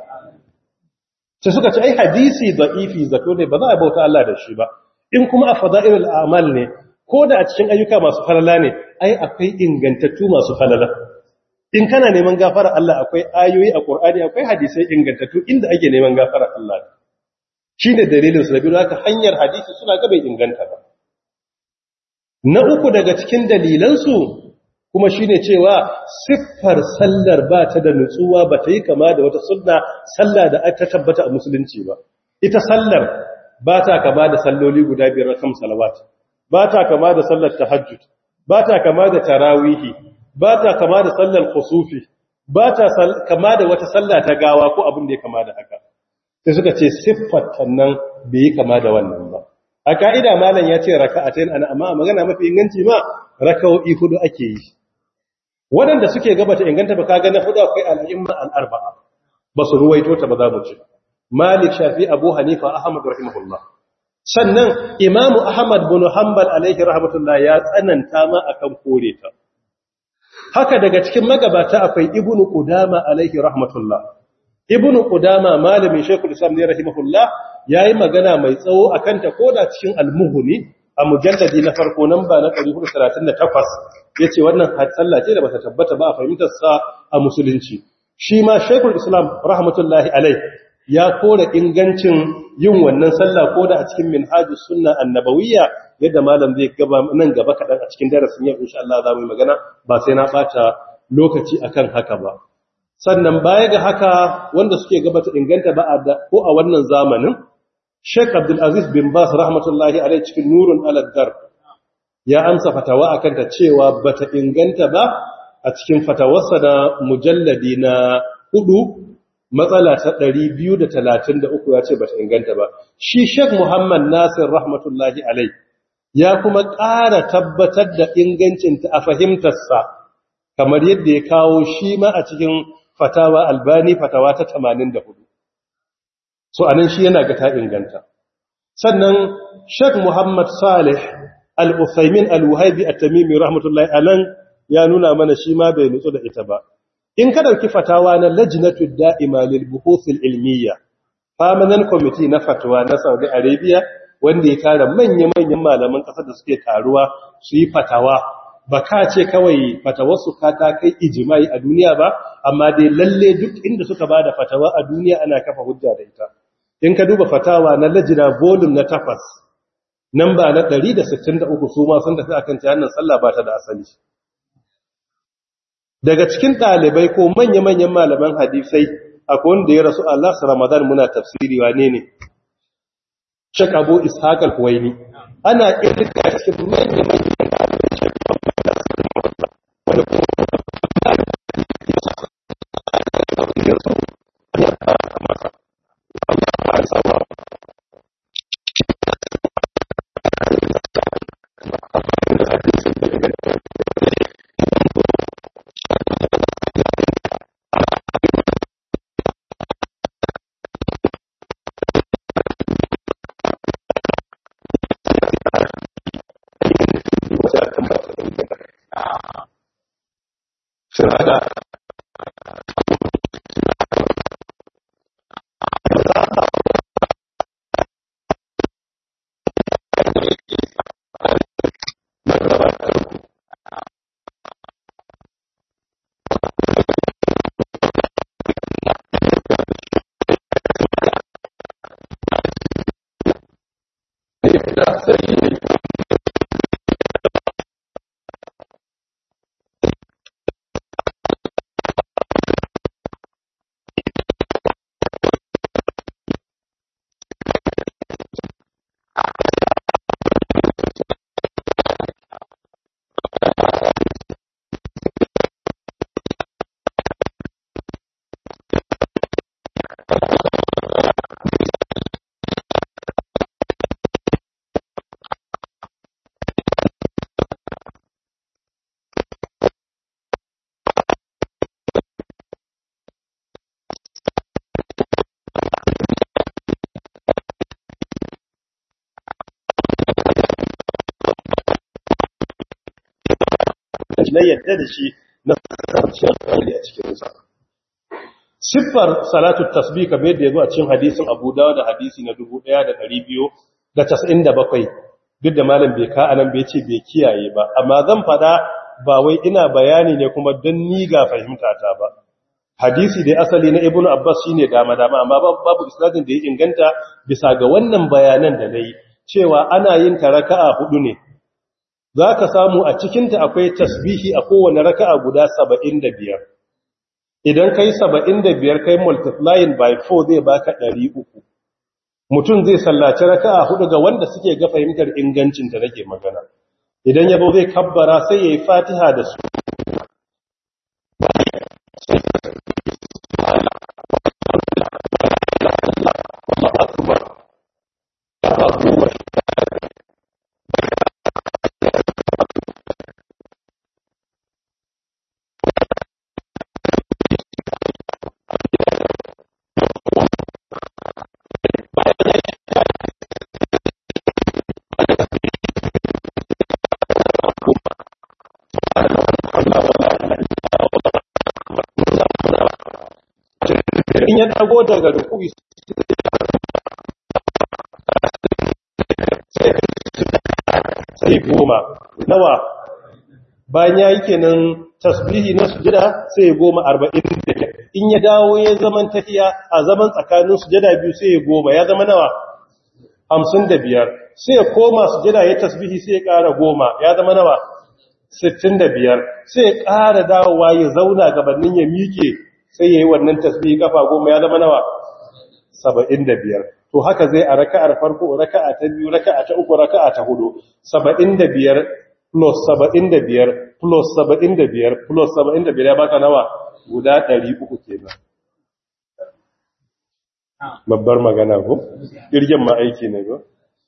sai suka ce ai hadisi da'ifi zato ne ba za a bauta Allah da shi ba in kuma a fada'ilul a'mal ne ko da a cikin ayyuka masu falala ne ai akwai ingantattu masu falala in kana neman gafara Allah akwai ayoyi a Qur'ani akwai hadisai ingantattu inda ake neman gafara Allah shine dalilin su da biyu haka hanyar hadisi suna ga bai inganta ba na uku daga cikin dalilan su kuma shine cewa siffar sallar ba ta da nutsuwa ba ta yi kama da wata sunna sallah da ta tabbata a musulunci ba ita sallar ba ta kama da salloli guda biyar rakam salawat ba ta kama da sallar tahajjud ba ta kama da tarawihi ba ta kama da sallar kusufi ba ta kama da wata sallah ta gawa ko abin da ya kama da haka sai suka ce siffar nan bai yi kama da wannan ba a ka'ida malam ya ce raka'atain ana amma a magana mafi inganci ma raka'o'i hudu ake yi waɗanda suke gabata inganta ba kaga na hudu akwai al'imma al'arba'a ba su ruwaito ta ba za mu ci malik shafi abu hanifa ahmad rahimahullah sannan imamu ahmad bin hanbal alaihi rahmatullah ya tsananta ma akan kore ta haka daga cikin magabata akwai ibnu qudama alaihi rahmatullah ibnu qudama malamin shaykhul islam ne rahimahullah yayi magana mai tsawo akan ta koda cikin al-mughni a mujalladi na farko namba na 438 yace wannan sallah ce da bata tabbata ba a fahimtar sa a musulunci shi ma shaykhul islam rahmatullahi alaihi ya kora ingancin yin wannan sallah koda a cikin minhajus sunna annabawiyya yadda malam zai gaba nan gaba kadan a cikin darasin yau insha Allah za mu yi magana ba sai na bata lokaci akan haka ba sannan baya ga haka wanda suke gabata inganta ba ko a wannan zamanin Sheikh Abdul Aziz bin Bas rahmatullahi alaihi cikin Nurun ala Darb ya amsa fatawa akan ta cewa bata inganta ba a cikin fatawarsa na mujalladi na hudu matsala ta 233 ya ce bata inganta ba shi Sheikh Muhammad Nasir rahmatullahi alaihi ya kuma ƙara tabbatar da ingancinta a fahimtarsa kamar yadda ya kawo shi ma a cikin fatawa albani fatawa ta 84 so anan shi yana ga ta inganta sannan Sheikh Muhammad Salih Al-Uthaymin Al-Wahibi At-Tamimi rahmatullahi alan ya nuna mana shi ma bai nutsu da ita ba in ka dauki fatawa na Lajnatu Da'ima lil Buhuth Al-Ilmiyya permanent committee na fatawa na Saudi Arabia wanda ya tara manya-manyan malaman ƙasar da suke taruwa su yi fatawa ba ka ce kawai fatawarsu ka ta kai ijimai a duniya ba amma dai lalle duk inda suka ba da fatawa a duniya ana kafa hujja da ita in ka duba fatawa na lajina volume na tafas namba na 163 su ma sun tafi akan cewa sallah ba ta da asali daga cikin ɗalibai ko manya-manyan malaman hadisai akwai wanda ya rasu Allah su Ramadan muna tafsiri wane ne Sheikh Abu Ishaq al-Huwaini ana irka cikin manyan manyan wanda kuma na yadda da shi na kwanciyar hankali a cikinsa siffar salatu tasbih kamar yadda ya zo a cikin hadisin abu dawa da hadisi na 1297 duk da malam bai ka anan bai ce bai kiyaye ba amma zan fada ba wai ina bayani ne kuma don ni ga fahimta ta ba hadisi da asali na ibnu abbas shine dama dama amma babu isnadin da ya inganta bisa ga wannan bayanan da nayi cewa ana yin ta raka'a hudu ne zaka samu a cikin ta akwai tasbihi a kowane raka'a guda 75 idan kai 75 kai multiplying by 4 zai baka 300 mutum zai sallaci raka'a hudu ga wanda suke ga fahimtar ingancin ta nake magana idan yabo zai kabbara sai yayi fatiha da su in ya dago daga rukui sai goma nawa bayan ya yi kenan tasbihi na sujada sai ya goma arba'in da in ya dawo ya zaman tafiya a zaman tsakanin sujada biyu sai ya goma ya zama nawa hamsin da biyar sai ya koma sujada ya tasbihi sai ya ƙara goma ya zama nawa sittin da biyar sai ya ƙara dawowa ya zauna gabanin ya miƙe sai ya yi wannan tasbihi kafa goma ya zama nawa saba'in da biyar to haka zai a raka'ar farko raka'a ta biyu raka'a ta uku raka'a ta hudu saba'in da biyar plus saba'in da biyar plus saba'in da biyar plus saba'in da biyar ya baka nawa guda ɗari uku kenan babbar magana ko ƙirgin ma aiki ne ko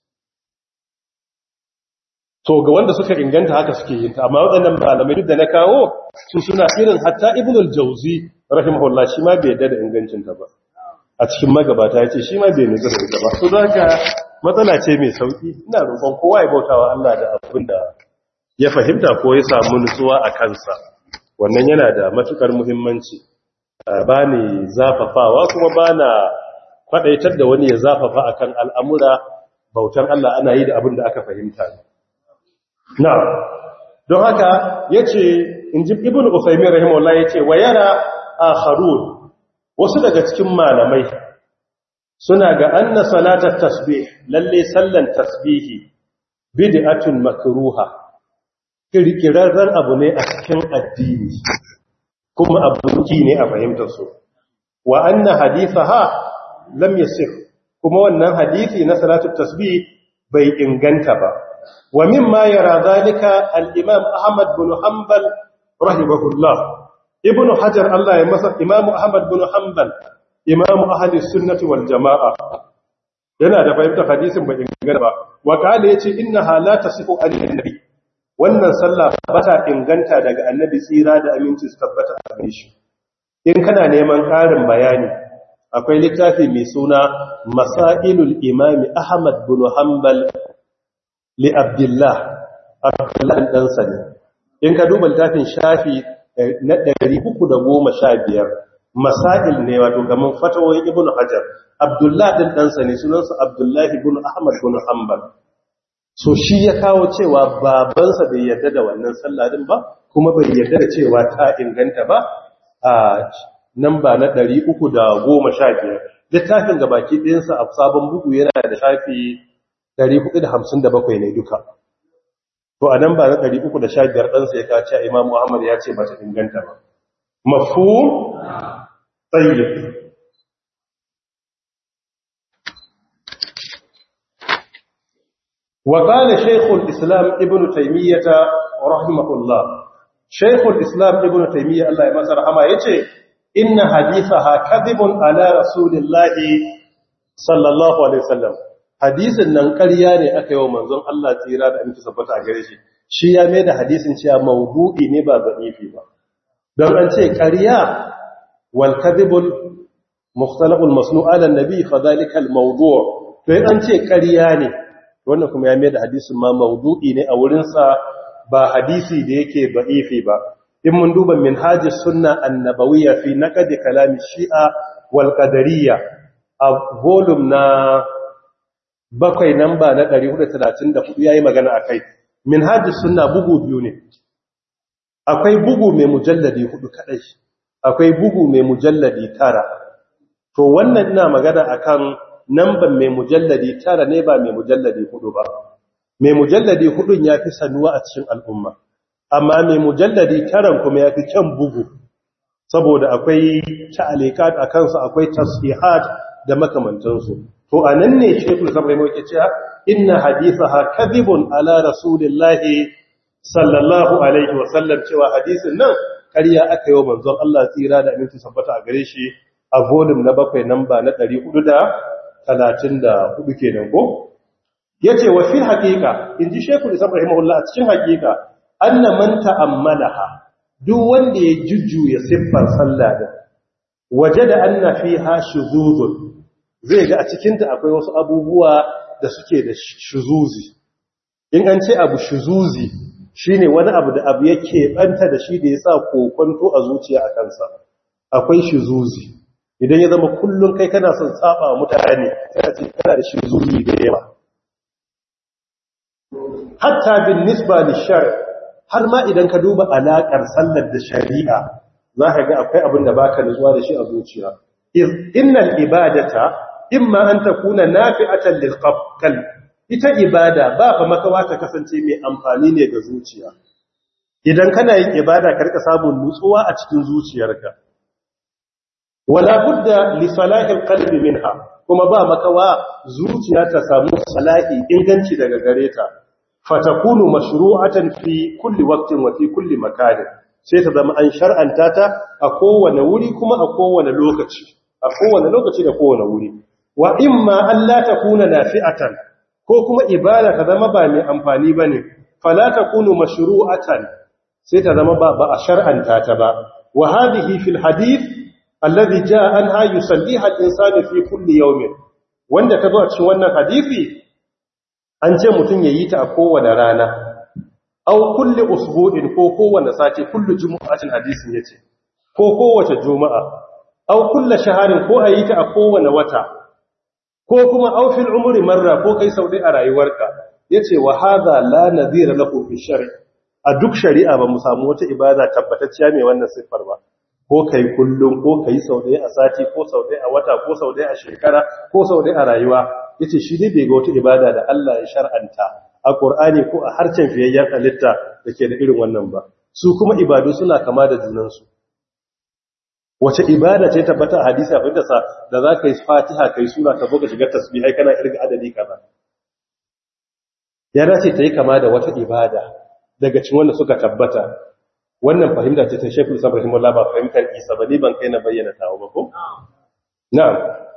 to ga wanda suka inganta haka suke yin ta amma waɗannan malamai duk da na kawo su suna irin hatta ibnul jauzi rahimahullah shi ma bai yadda da ingancinta ba a cikin magabata ya ce shi ma bai nutsu da ita ba su za ka matsala ce mai sauƙi ina roƙon kowa ya bauta wa Allah da abin da ya fahimta ko ya samu nutsuwa a kansa wannan yana da matukar muhimmanci ba ni zafafawa kuma ba na faɗaitar da wani ya zafafa akan al'amura bautan Allah ana yi da abin da aka fahimta na don haka ya ce in ji ibn usaimin rahimahullah ya ce wa yana akharun wasu daga cikin malamai suna ga anna salatar tasbih lalle sallan tasbihi bid'atun makruha kirkirarren abu ne a cikin addini kuma abuki ne a fahimtar su wa anna hadithaha lam yasih kuma wannan hadisi na salatul tasbih bai inganta ba wa mimma yara zalika al-imam ahmad bin hanbal rahimahullah ibn hajar Allah ya masa imamu ahmad bin hanbal imamu ahli sunnati wal jamaa yana da fahimtar hadisin bai inganta ba wa kale yace innaha la tasifu an-nabi wannan sallah ba ta inganta daga annabi tsira da aminci su tabbata a gare shi in kana neman karin bayani akwai littafi mai suna masailul imami ahmad bin hanbal li abdullah abdullah dan sani in ka duba littafin shafi na 315 masail ne wato gaman fatawoyin ibnu hajar abdullah din dan sani sunansa abdullahi ibn ahmad bin hanbal so shi ya kawo cewa babansa bai yarda da wannan sallah din ba kuma bai yarda da cewa ta inganta ba a namba na 315 littafin gabaki ɗayansa a sabon bugu yana da shafi 457 ne duka to a namba na 315 ɗansa ya kace imam muhammad ya ce ba ta inganta ba mafhum tayyib وقال شيخ الإسلام ابن تيمية رحمه الله شيخ الإسلام ابن تيمية الله يمسر أما يتي إن حديثها كذب على رسول الله صلى الله عليه وسلم hadisin nan ƙarya ne aka yi wa manzon Allah tsira da aminci sabbata a gare shi shi ya mai da hadisin cewa maudu'i ne ba za'ifi ba don an ce ƙarya wal kadhibul mukhtalaqul masnu' ala nabi fa dhalika al mawdu' to an ce ƙarya ne wannan kuma ya mai da hadisin ma maudu'i ne a wurinsa ba hadisi da yake ba'ifi ba in mun duba minhajis sunna annabawiyya fi naqd kalam shi'a wal qadariyya a volume na bakwai namba na 434 yayi magana akai minhajis sunna bugu biyu ne akwai bugu mai mujalladi hudu kadai akwai bugu mai mujalladi tara to wannan ina magana akan namban mai mujalladi tara ne ba mai mujalladi hudu ba mai mujalladi hudun ya fi sanuwa a cikin al'umma amma mai mujalladi taran kuma ya fi kyan bugu saboda akwai ta'alikat a kansu akwai tasbihat da makamantansu to a nan ne shekul sabai mawake cewa inna hadithaha kadhibun ala rasulillahi sallallahu alaihi wasallam cewa hadisin nan ƙarya aka yi wa manzon Allah tsira da aminci sabbata a gare shi a volume na bakwai namba na 434 kenan ko yace wa fil haqiqa inji shekul islam rahimahullah a cikin haqiqa anna man ta'ammalaha duk wanda ya jujjuya siffar sallah din wajada anna fiha shuzuzun zai ga a cikin ta akwai wasu abubuwa da suke da shuzuzi in an ce abu shuzuzi shine wani abu da abu yake banta da shi da yasa kokonto a zuciya a kansa akwai shuzuzi idan ya zama kullun kai kana son saba mutane sai a ce kana da shuzuzi da yawa hatta bin nisba lishar har ma idan ka duba alakar sallar da shari'a za ka ga akwai abin da baka nutsuwa da shi a zuciya innal ibadata imma an takuna nafi'atan lil qalb ita ibada ba fa makawa ta kasance mai amfani ne ga zuciya idan kana yin ibada ka rika samun nutsuwa a cikin zuciyarka wala budda li salahil qalbi minha kuma ba makawa zuciya ta samu salahi inganci daga gare ta fatakunu mashru'atan fi kulli waqtin wa fi kulli makanin sai ta zama an shar'anta ta a kowane wuri kuma a kowane lokaci a kowane lokaci da kowane wuri wa imma alla takuna nafi'atan ko kuma ibada ta zama ba mai amfani bane fala takunu mashru'atan sai ta zama ba ba a shar'anta ta ba wa hadhihi fil hadith alladhi jaa anha yusalliha al-insanu fi kulli yawmin wanda ta zo a cikin wannan hadisi an ce mutum ya yi ta a kowane rana au kulle usbu'in ko kowane sati kullu jumu'atin hadisin yace ko kowace juma'a au kulle shaharin ko a yi ta a kowane wata ko kuma au fil umri marra ko kai sau a rayuwarka yace wa hadha la nadhira lahu fi shar'i a duk shari'a ba mu samu wata ibada tabbatacciya mai wannan siffar ba ko kai kullum ko kai sau a sati ko sau a wata ko sau a shekara ko sau a rayuwa yace shi ne bai ga wata ibada da Allah ya shar'anta a Qur'ani ko a harcen fiyayyen halitta dake da irin wannan ba su kuma ibadu suna kama da junan su wace ibada ce tabbata a hadisi abin da sa da za ka yi Fatiha kai sura ka boka shiga tasbihai kana irga adadi kaza ya dace ta yi kama da wata ibada daga cikin wanda suka tabbata wannan fahimta ce ta Sheikhul Islam rahimahullah ba fahimtar Isa ba ni ban kai na bayyana tawo ba ko na'am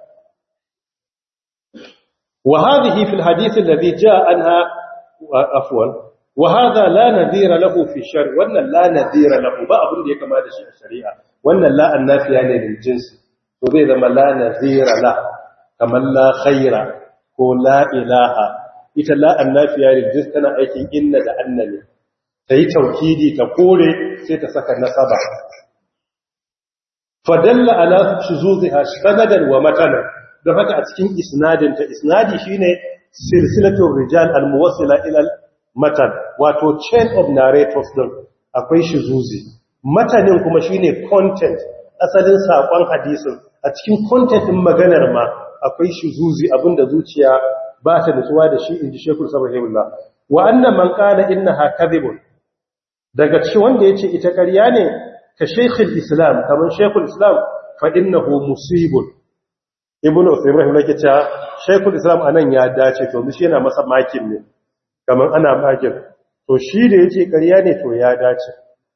وهذه في الحديث الذي جاء عنها عفوا وهذا لا نذير له في الشرع وان لا نذير له ba abin da ya kama da shi a shari'a wannan la annafiya ne lil jins to zai zama la nadhira la kamar la khaira ko la ilaha ita la annafiya lil jins tana aikin inna da annani tayi taukidi ta kore sai ta saka nasaba fadalla ala shuzuziha sanadan wa matanan don haka a cikin isnadinta isnadi shine silsilatul rijal almuwassila ila matan wato chain of narrators din akwai shizuzi matanin kuma shine content asalin sakon hadisin a cikin content din maganar ma akwai shizuzi abinda zuciya ba ta nutsuwa da shi inji Sheikhul Sabahullah wa anna man qala innaha kadhibun daga cikin wanda yace ita ƙarya ne ka Sheikhul Islam kaman Sheikhul Islam fa innahu musibun ibn Uthaymeen rahimahullah yake cewa Sheikhul Islam anan ya dace to shi yana masa makin ne kaman ana makin to shi da yace ƙarya ne to ya dace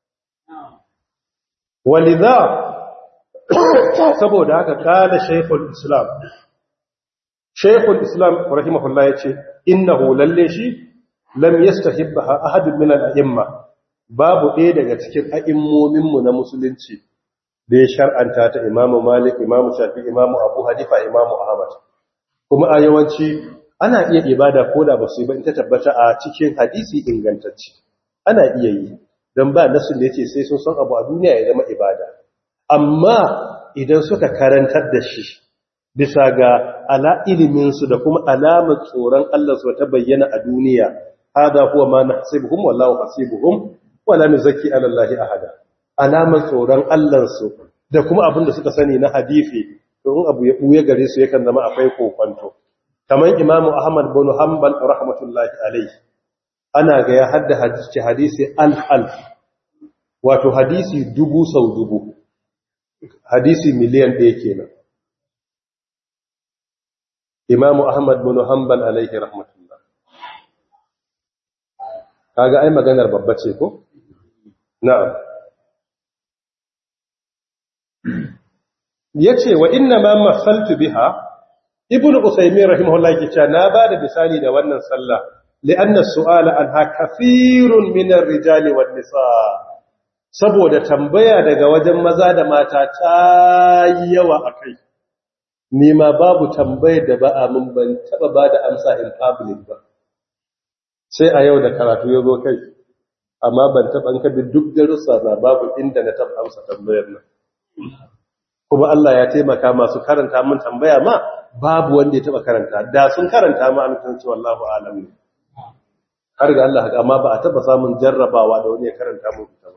walidha saboda haka kala Sheikhul Islam Sheikhul Islam rahimahullah yace innahu lalle shi lam yastahibbaha ahadun min al-a'imma babu ɗaya daga cikin a'immomin mu na musulunci da ya shar'anta ta imamu malik imamu shafi imamu abu hanifa imamu ahmad kuma a yawanci ana iya ibada ko da ba su yi ba in ta tabbata a cikin hadisi ingantacce ana iya yi don ba nasu da yace sai sun san abu a duniya ya zama ibada amma idan suka karantar da shi bisa ga ala iliminsu da kuma alamar tsoron Allah su ta bayyana a duniya hada huwa ma nahsibuhum wallahu hasibuhum wala nuzakki ala Allah ahada alamar tsoron Allah su da kuma abin da suka sani na hadisi to in abu ya buye gare su yakan zama akwai kokonto kamar Imam Ahmad bin Hanbal rahmatullahi alayhi ana ga ya hadda hadisi hadisi al-alf wato hadisi dubu sau dubu hadisi miliyan ɗaya kenan imamu ahmad bin hanbal alaihi rahmatullah kaga ai maganar babba ce ko na'am yace wa inna ma masaltu biha ibnu usaymin rahimahullah yake cewa na bada misali da wannan sallah li'anna su'ala anha kathirun min ar-rijali wan nisaa saboda tambaya daga wajen maza da mata ta yawa akai ni ma babu tambayar da ba a mun ban taba ba da amsa in public ba sai a yau da karatu ya zo kai amma ban taba an kabi duk darussa na babu inda na taba amsa tambayar nan kuma Allah ya taimaka masu karanta mun tambaya ma babu wanda ya taba karanta da sun karanta ma an san cewa Allahu alam ne har ga Allah amma ba a taba samun jarrabawa da wani ya karanta mun ta ba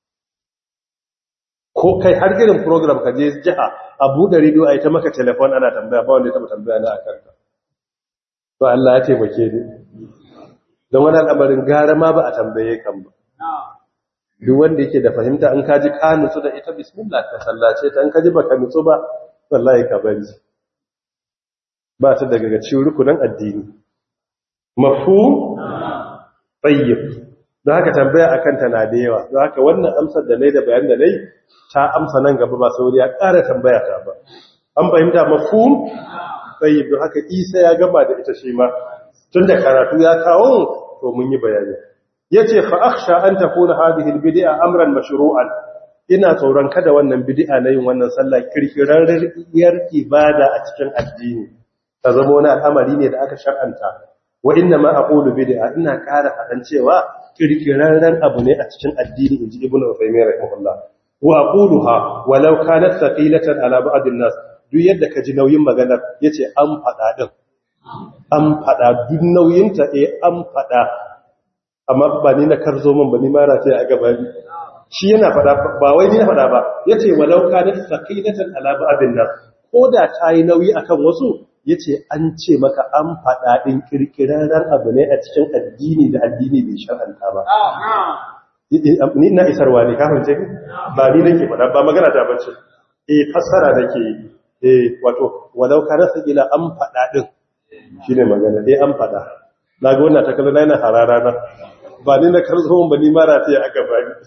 ko kai har girin program ka je jiha a buɗe rediyo a yi ta maka telefon ana tambaya ba wanda ya taɓa tambaya na a kanka to Allah ya taimake ni don wani al'amarin gara ma ba a tambaye kan ba duk wanda yake da fahimta an kaji ka nutsu da ita bismillah ka sallace ta an kaji ba ka nutsu ba wallahi ka bari ba ta daga cikin rukunan addini mafhum tayyib don haka tambaya a kanta na da yawa don haka wannan amsar da nai da bayan da nai ta amsa nan gaba ba sauri ya ƙara tambaya ta ba an fahimta mafhum sai don haka isa ya gama da ita shi ma tun da karatu ya kawo to mun yi bayani yace fa akhsha an takuna hadhihi albid'a amran mashru'an ina tsoron kada wannan bid'a na yin wannan sallah kirkirarriyar ibada a cikin addini ta zama wani al'amari ne da aka shar'anta wa inna ma aqulu bid'a ina ƙara faɗan cewa kirkirarren abu ne a cikin addini inji ibnu Uthaymeen rahimahullah wa aquluha walau kanat thaqilatan ala ba'd an-nas duk yadda kaji nauyin maganar yace an faɗa din an faɗa duk nauyin ta eh an faɗa amma ba ni na karzo min ba ni ma ra sai a gaba ni shi yana faɗa ba wai ni na faɗa ba yace walau kanat thaqilatan ala ba'd an-nas ko da ta yi nauyi akan wasu ya ce an ce maka an faɗa ɗin ƙirƙirarren abu ne a cikin addini da addini bai shar'anta ba. Ni na isarwa ne, kafin ce ba ni nake faɗa ba magana ta bace. E fassara nake e wato walau ka rasa ila an faɗa ɗin shi ne magana, e an faɗa. Na ga wannan takalma na yana harara na ba ni na karzo ba ni mara ta aka ba ni.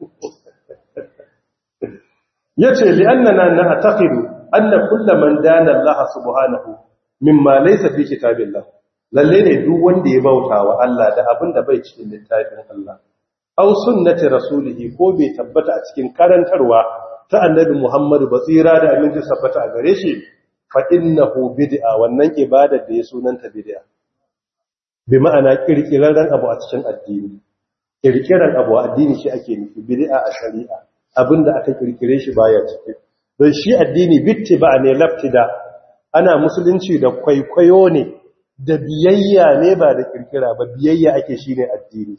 Ya ce li'annana na ataqidu anna kullu man dana Allah subhanahu mimma laysa fi kitabillah lalle ne duk wanda ya bauta wa Allah da abin da bai cikin littafin Allah aw sunnati rasulihi ko bai tabbata a cikin karantarwa ta annabi Muhammad basira da aminci sabbata a gare shi fa innahu bid'a wannan ibadar da ya sunanta bid'a bi ma'ana kirkirarren abu a cikin addini kirkiran abu a addini shi ake nufi bid'a a shari'a abinda aka kirkire shi baya ciki don shi addini bitti ba ne laftida ana musulunci da kwaikwayo ne da biyayya ne ba da kirkira ba biyayya ake shi ne addini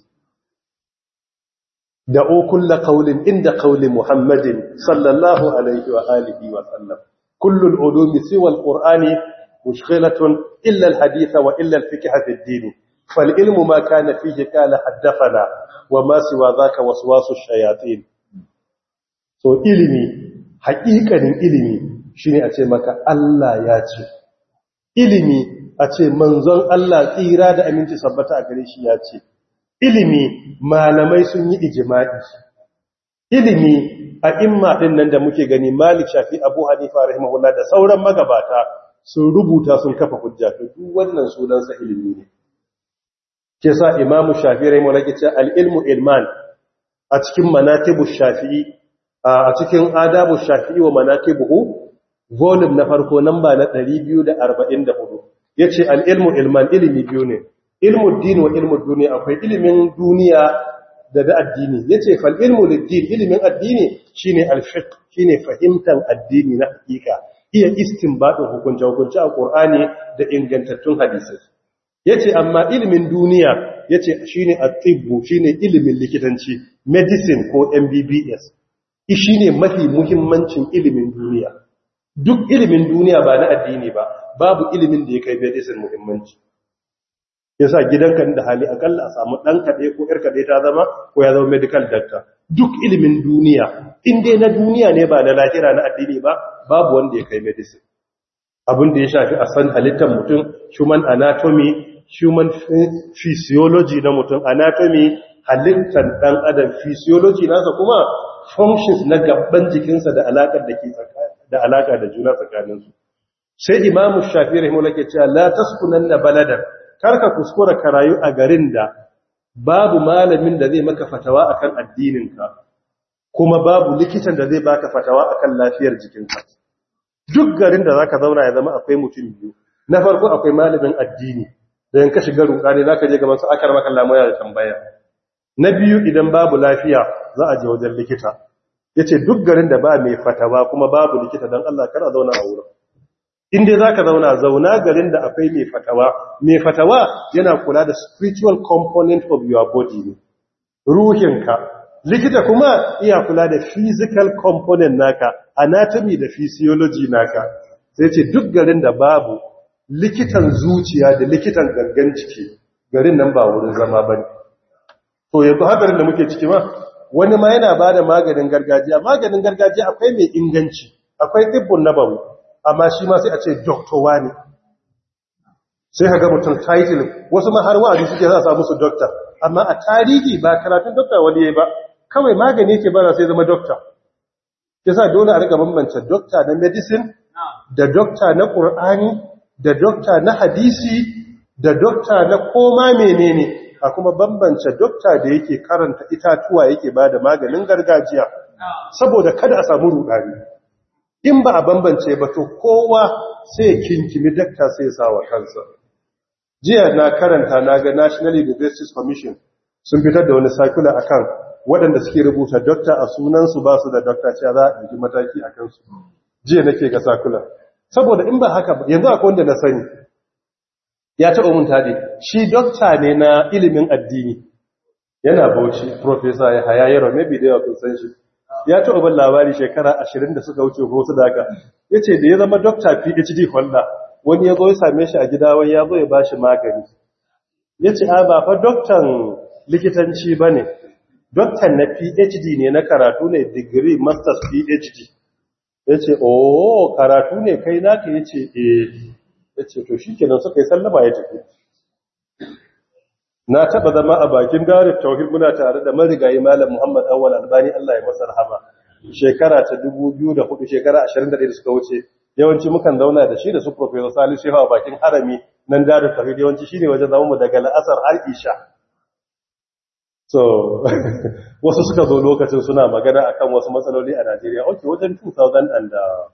da okulla kaulin inda kaulin muhammadin sallallahu alaihi wa alihi wa sallam kullul ulumi siwa alqur'ani mushghilatun illa alhadith wa illa alfiqh fi ad-din fal ilmu ma kana fihi qala haddathana wa ma siwa dhaka waswasu shayatin so ilimi haƙiƙanin ilimi shine a ce maka Allah ya ce ilimi a ce manzon Allah tsira da aminci sabbata a gare shi ya ce ilimi malamai sun yi ijima'i ilimi a imma din nan da muke gani Malik Shafi Abu Hanifa rahimahullah da sauran magabata sun rubuta sun kafa hujja to duk wannan sunansa ilimi ne ke sa Imam Shafi rahimahullah ke ce al-ilmu ilman a cikin manatibu Shafi'i a cikin adabu Shafi'i wa manaqibuhu volume na farko namba na 244 yace al-ilmu ilman ilimi biyu ne ilmu din wa ilmu duniya akwai ilimin duniya da da addini yace fal ilmu lid-din ilimin addini shine al-fiqh shine fahimtar addini na hakika iya istinbadin hukunce hukunce a Qur'ani da ingantattun hadisi yace amma ilimin duniya yace shine at-tibbu shine ilimin likitanci medicine ko MBBS shine mafi muhimmancin ilimin duniya duk ilimin duniya ba na addini ba babu ilimin da ya kai medicine muhimmanci yasa gidanka da hali akalla a samu dan kade ko yar kade ta zama ko ya zama medical doctor duk ilimin duniya in dai na duniya ne ba na lahira na addini ba babu wanda ya kai medicine abin da ya shafi a san halittar mutum human anatomy human physiology na mutum anatomy halittar dan adam physiology nasa kuma functions na gaban jikinsa da alakar da ke da alaka da juna tsakaninsu sai imamu shafi rahimahullah ke cewa la taskunanna baladan karka kuskura ka rayu a garin da babu malamin da zai maka fatawa akan addininka kuma babu likitan da zai baka fatawa akan lafiyar jikinka duk garin da zaka zauna ya zama akwai mutum biyu na farko akwai malamin addini da yanka shiga rukani zaka je gaban su akar maka lamaya da tambaya na biyu idan babu lafiya za a je wajen likita yace duk garin da ba mai fatawa kuma babu likita dan Allah kar a zauna a wurin inda za ka zauna zauna garin da akwai mai fatawa mai fatawa yana kula da spiritual component of your body ne ruhinka likita kuma iya kula da physical component naka anatomy da physiology naka sai ce duk garin da babu likitan zuciya da likitan gangan ciki garin nan ba wurin zama ba ne to yanzu hadarin da muke ciki ma wani ma yana ba da maganin gargajiya maganin gargajiya akwai mai inganci akwai tsibbin nabawi amma shi ma sai a ce doktowa ne sai ka ga mutum title wasu ma har wa'azi suke za a samu su doktor amma a tarihi ba karatun doktor wani yayi ba kawai magani yake bara sai zama doktor yasa dole a riga bambance doktor na medicine da doktor na qur'ani da doktor na hadisi da doktor na koma menene a kuma bambance doktor da yake karanta itatuwa yake bada maganin gargajiya saboda kada a samu rudani in ba a bambance ba to kowa sai kinkimi dakta sai sa wa kansa jiya na karanta na ga national universities commission sun fitar da wani circular akan waɗanda suke rubuta dokta a sunansu ba su da dokta cewa za a ɗauki mataki a kansu jiya nake ga circular saboda in ba haka yanzu akwai wanda na sani ya taɓa mun taɗe shi dokta ne na ilimin addini yana bauchi professor ya haya yaro maybe da yawa kun san shi ya taɓa ban labari shekara ashirin da suka wuce ko su daga ya ce da ya zama dokta phd holder wani ya zo ya same shi a gida wani ya zo ya ba shi magani ya ce a ba fa doktan likitanci ba ne doktan na phd ne na karatu ne digiri masters phd ya ce oh karatu ne kai naka ya ce eh ya ce to shi kenan suka yi sallama ya tafi na taba zama a bakin darin tauhid muna tare da marigayi malam Muhammad Awwal Albani Allah ya masa rahama shekara ta 2004 shekara 21 da suka wuce yawanci mukan zauna da shi da su professor Salisu Shehu a bakin harami nan darin tauhid yawanci shine wajen zaman mu daga la'asar har isha so wasu suka zo lokacin suna magana akan wasu matsaloli a Najeriya okay wajen 2000 and uh,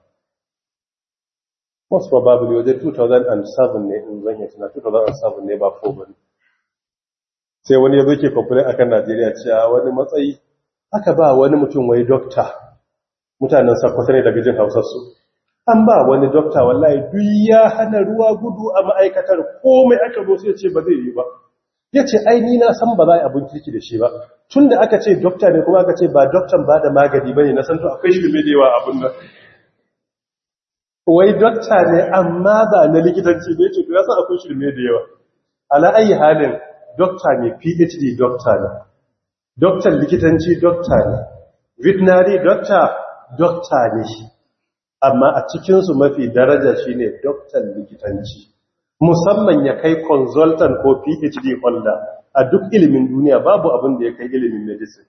most probably wajen 2007 ne in zan yi tuna 2007 ne ba 4 bane sai wani ya zo ke kwamfani akan Najeriya cewa wani matsayi aka ba wani mutum wai dokta mutanen sakwata ne daga jin hausarsu an ba wani dokta wallahi duk ya hana ruwa gudu a ma'aikatar komai aka zo sai ce ba zai yi ba ya ce ai ni na san ba za a abin kirki da shi ba tun da aka ce dokta ne kuma aka ce ba doktan ba da magani ba ne na san to akwai shirme da yawa abin nan wai dokta ne amma ba na likitanci ne ce to ya san akwai shirme da yawa ala ayi halin dokta ne phd dokta ne doktan likitanci dokta ne veterinary dokta dokta ne amma a cikinsu mafi daraja shine doktan likitanci musamman ya kai consultant ko phd holder a duk ilimin duniya babu abin da ya kai ilimin medicine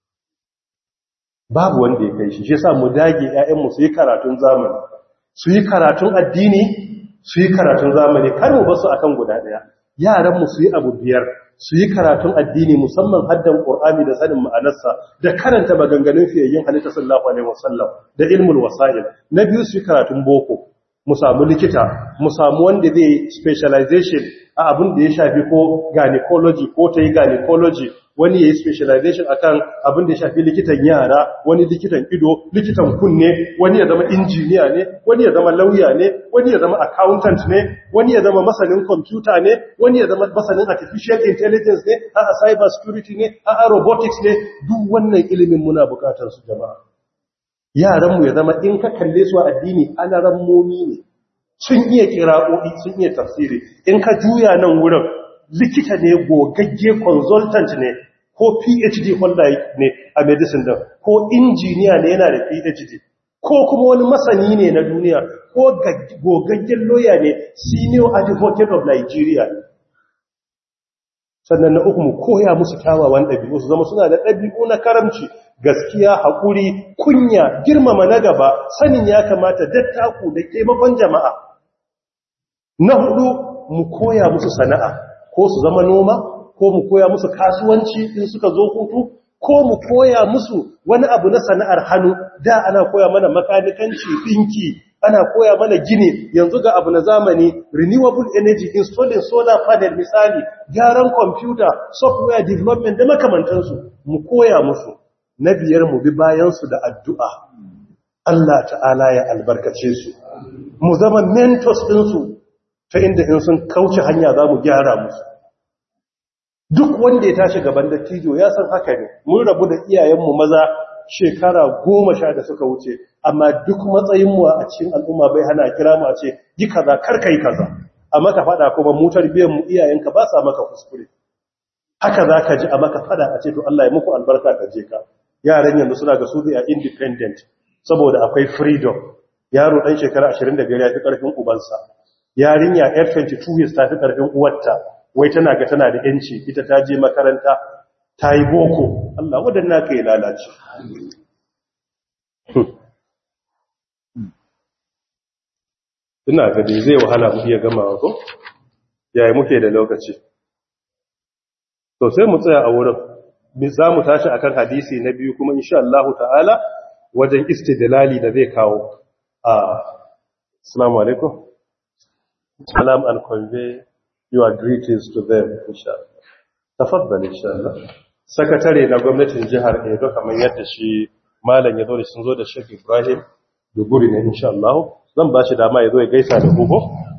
babu wanda ya kai shi shi sa mu dage 'ya'yanmu su yi karatun zamani su yi karatun addini su yi karatun zamani kar mu basu akan guda daya yaranmu su yi abu biyar su yi karatun addini musamman haddan ƙor'ani da sanin ma'anarsa da karanta maganganun fiyayyen halitta sallallahu alaihi wasallam da ilmul wasa'il na biyu su yi karatun boko mu samu likita mu samu wanda zai specialization a abin da ya shafi ko gynecology ko ta yi gynecology wani ya yi specialization akan abin da ya shafi likitan yara wani likitan ido likitan kunne wani ya zama injiniya ne wani ya zama lauya ne wani ya zama accountant ne wani ya zama masanin computer ne wani ya zama masanin artificial intelligence ne a cyber security ne a robotics ne duk wannan ilimin muna bukatar su jama'a yaranmu ya zama in ka kalle su a addini ana rammomi ne sun iya kira'o'i sun iya tafsiri in ka juya nan wurin likita ne gogagge consultant ne ko phd holder ne a medicine din ko injiniya ne yana da phd ko kuma wani masani ne na duniya ko gogaggen lawyer ne senior advocate of nigeria sannan na uku mu koya musu kyawawan ɗabi'u su zama suna da ɗabi'u na karamci gaskiya haƙuri kunya girmama na gaba sanin ya kamata dattaku da taimakon jama'a na hudu mu koya musu sana'a ko su zama noma ko mu koya musu kasuwanci in suka zo hutu ko mu koya musu wani abu na sana'ar hannu da ana koya mana makanikanci ɗinki ana koya mana gini yanzu ga abu na zamani renewable energy installing solar panel misali gyaran computer software development da makamantansu mu koya musu na biyar mu bi bayansu da addu'a Allah ta'ala ya albarkace su mu zama mentors ɗinsu ta inda in sun kauce hanya za mu gyara musu duk wanda ya tashi gaban dattijo ya san haka ne mun rabu da iyayenmu maza shekara goma sha da suka wuce amma duk matsayinmu a cikin al'umma bai hana kira mu a ce yi kaza karka yi kaza a maka fada kuma mu mu iyayenka ba sa maka kuskure haka za ka ji a maka fada a ce to Allah ya muku albarka ka je ka yaran yanzu suna ga su a independent saboda akwai freedom yaro dan shekara 25 ya fi karfin ubansa yarinya yar 22 years ta fi karfin uwarta wai tana ga tana da yanci ita ta je makaranta ta yi boko Allah wadanna ka yi lalace ina ga dai zai wahala mu iya gamawa ko yayi muke da lokaci to sai mu tsaya a wurin za mu tashi akan hadisi na biyu kuma insha Allah ta'ala wajen istidlali da zai kawo a assalamu alaikum salam and convey your greetings to them inshallah tafaddal inshallah sakatare na gwamnatin jihar Edo kamar yadda shi malam ya zo da sun zo da Sheikh Ibrahim da guri ne insha Allah zan ba shi dama ya zo ya gaisa da gogo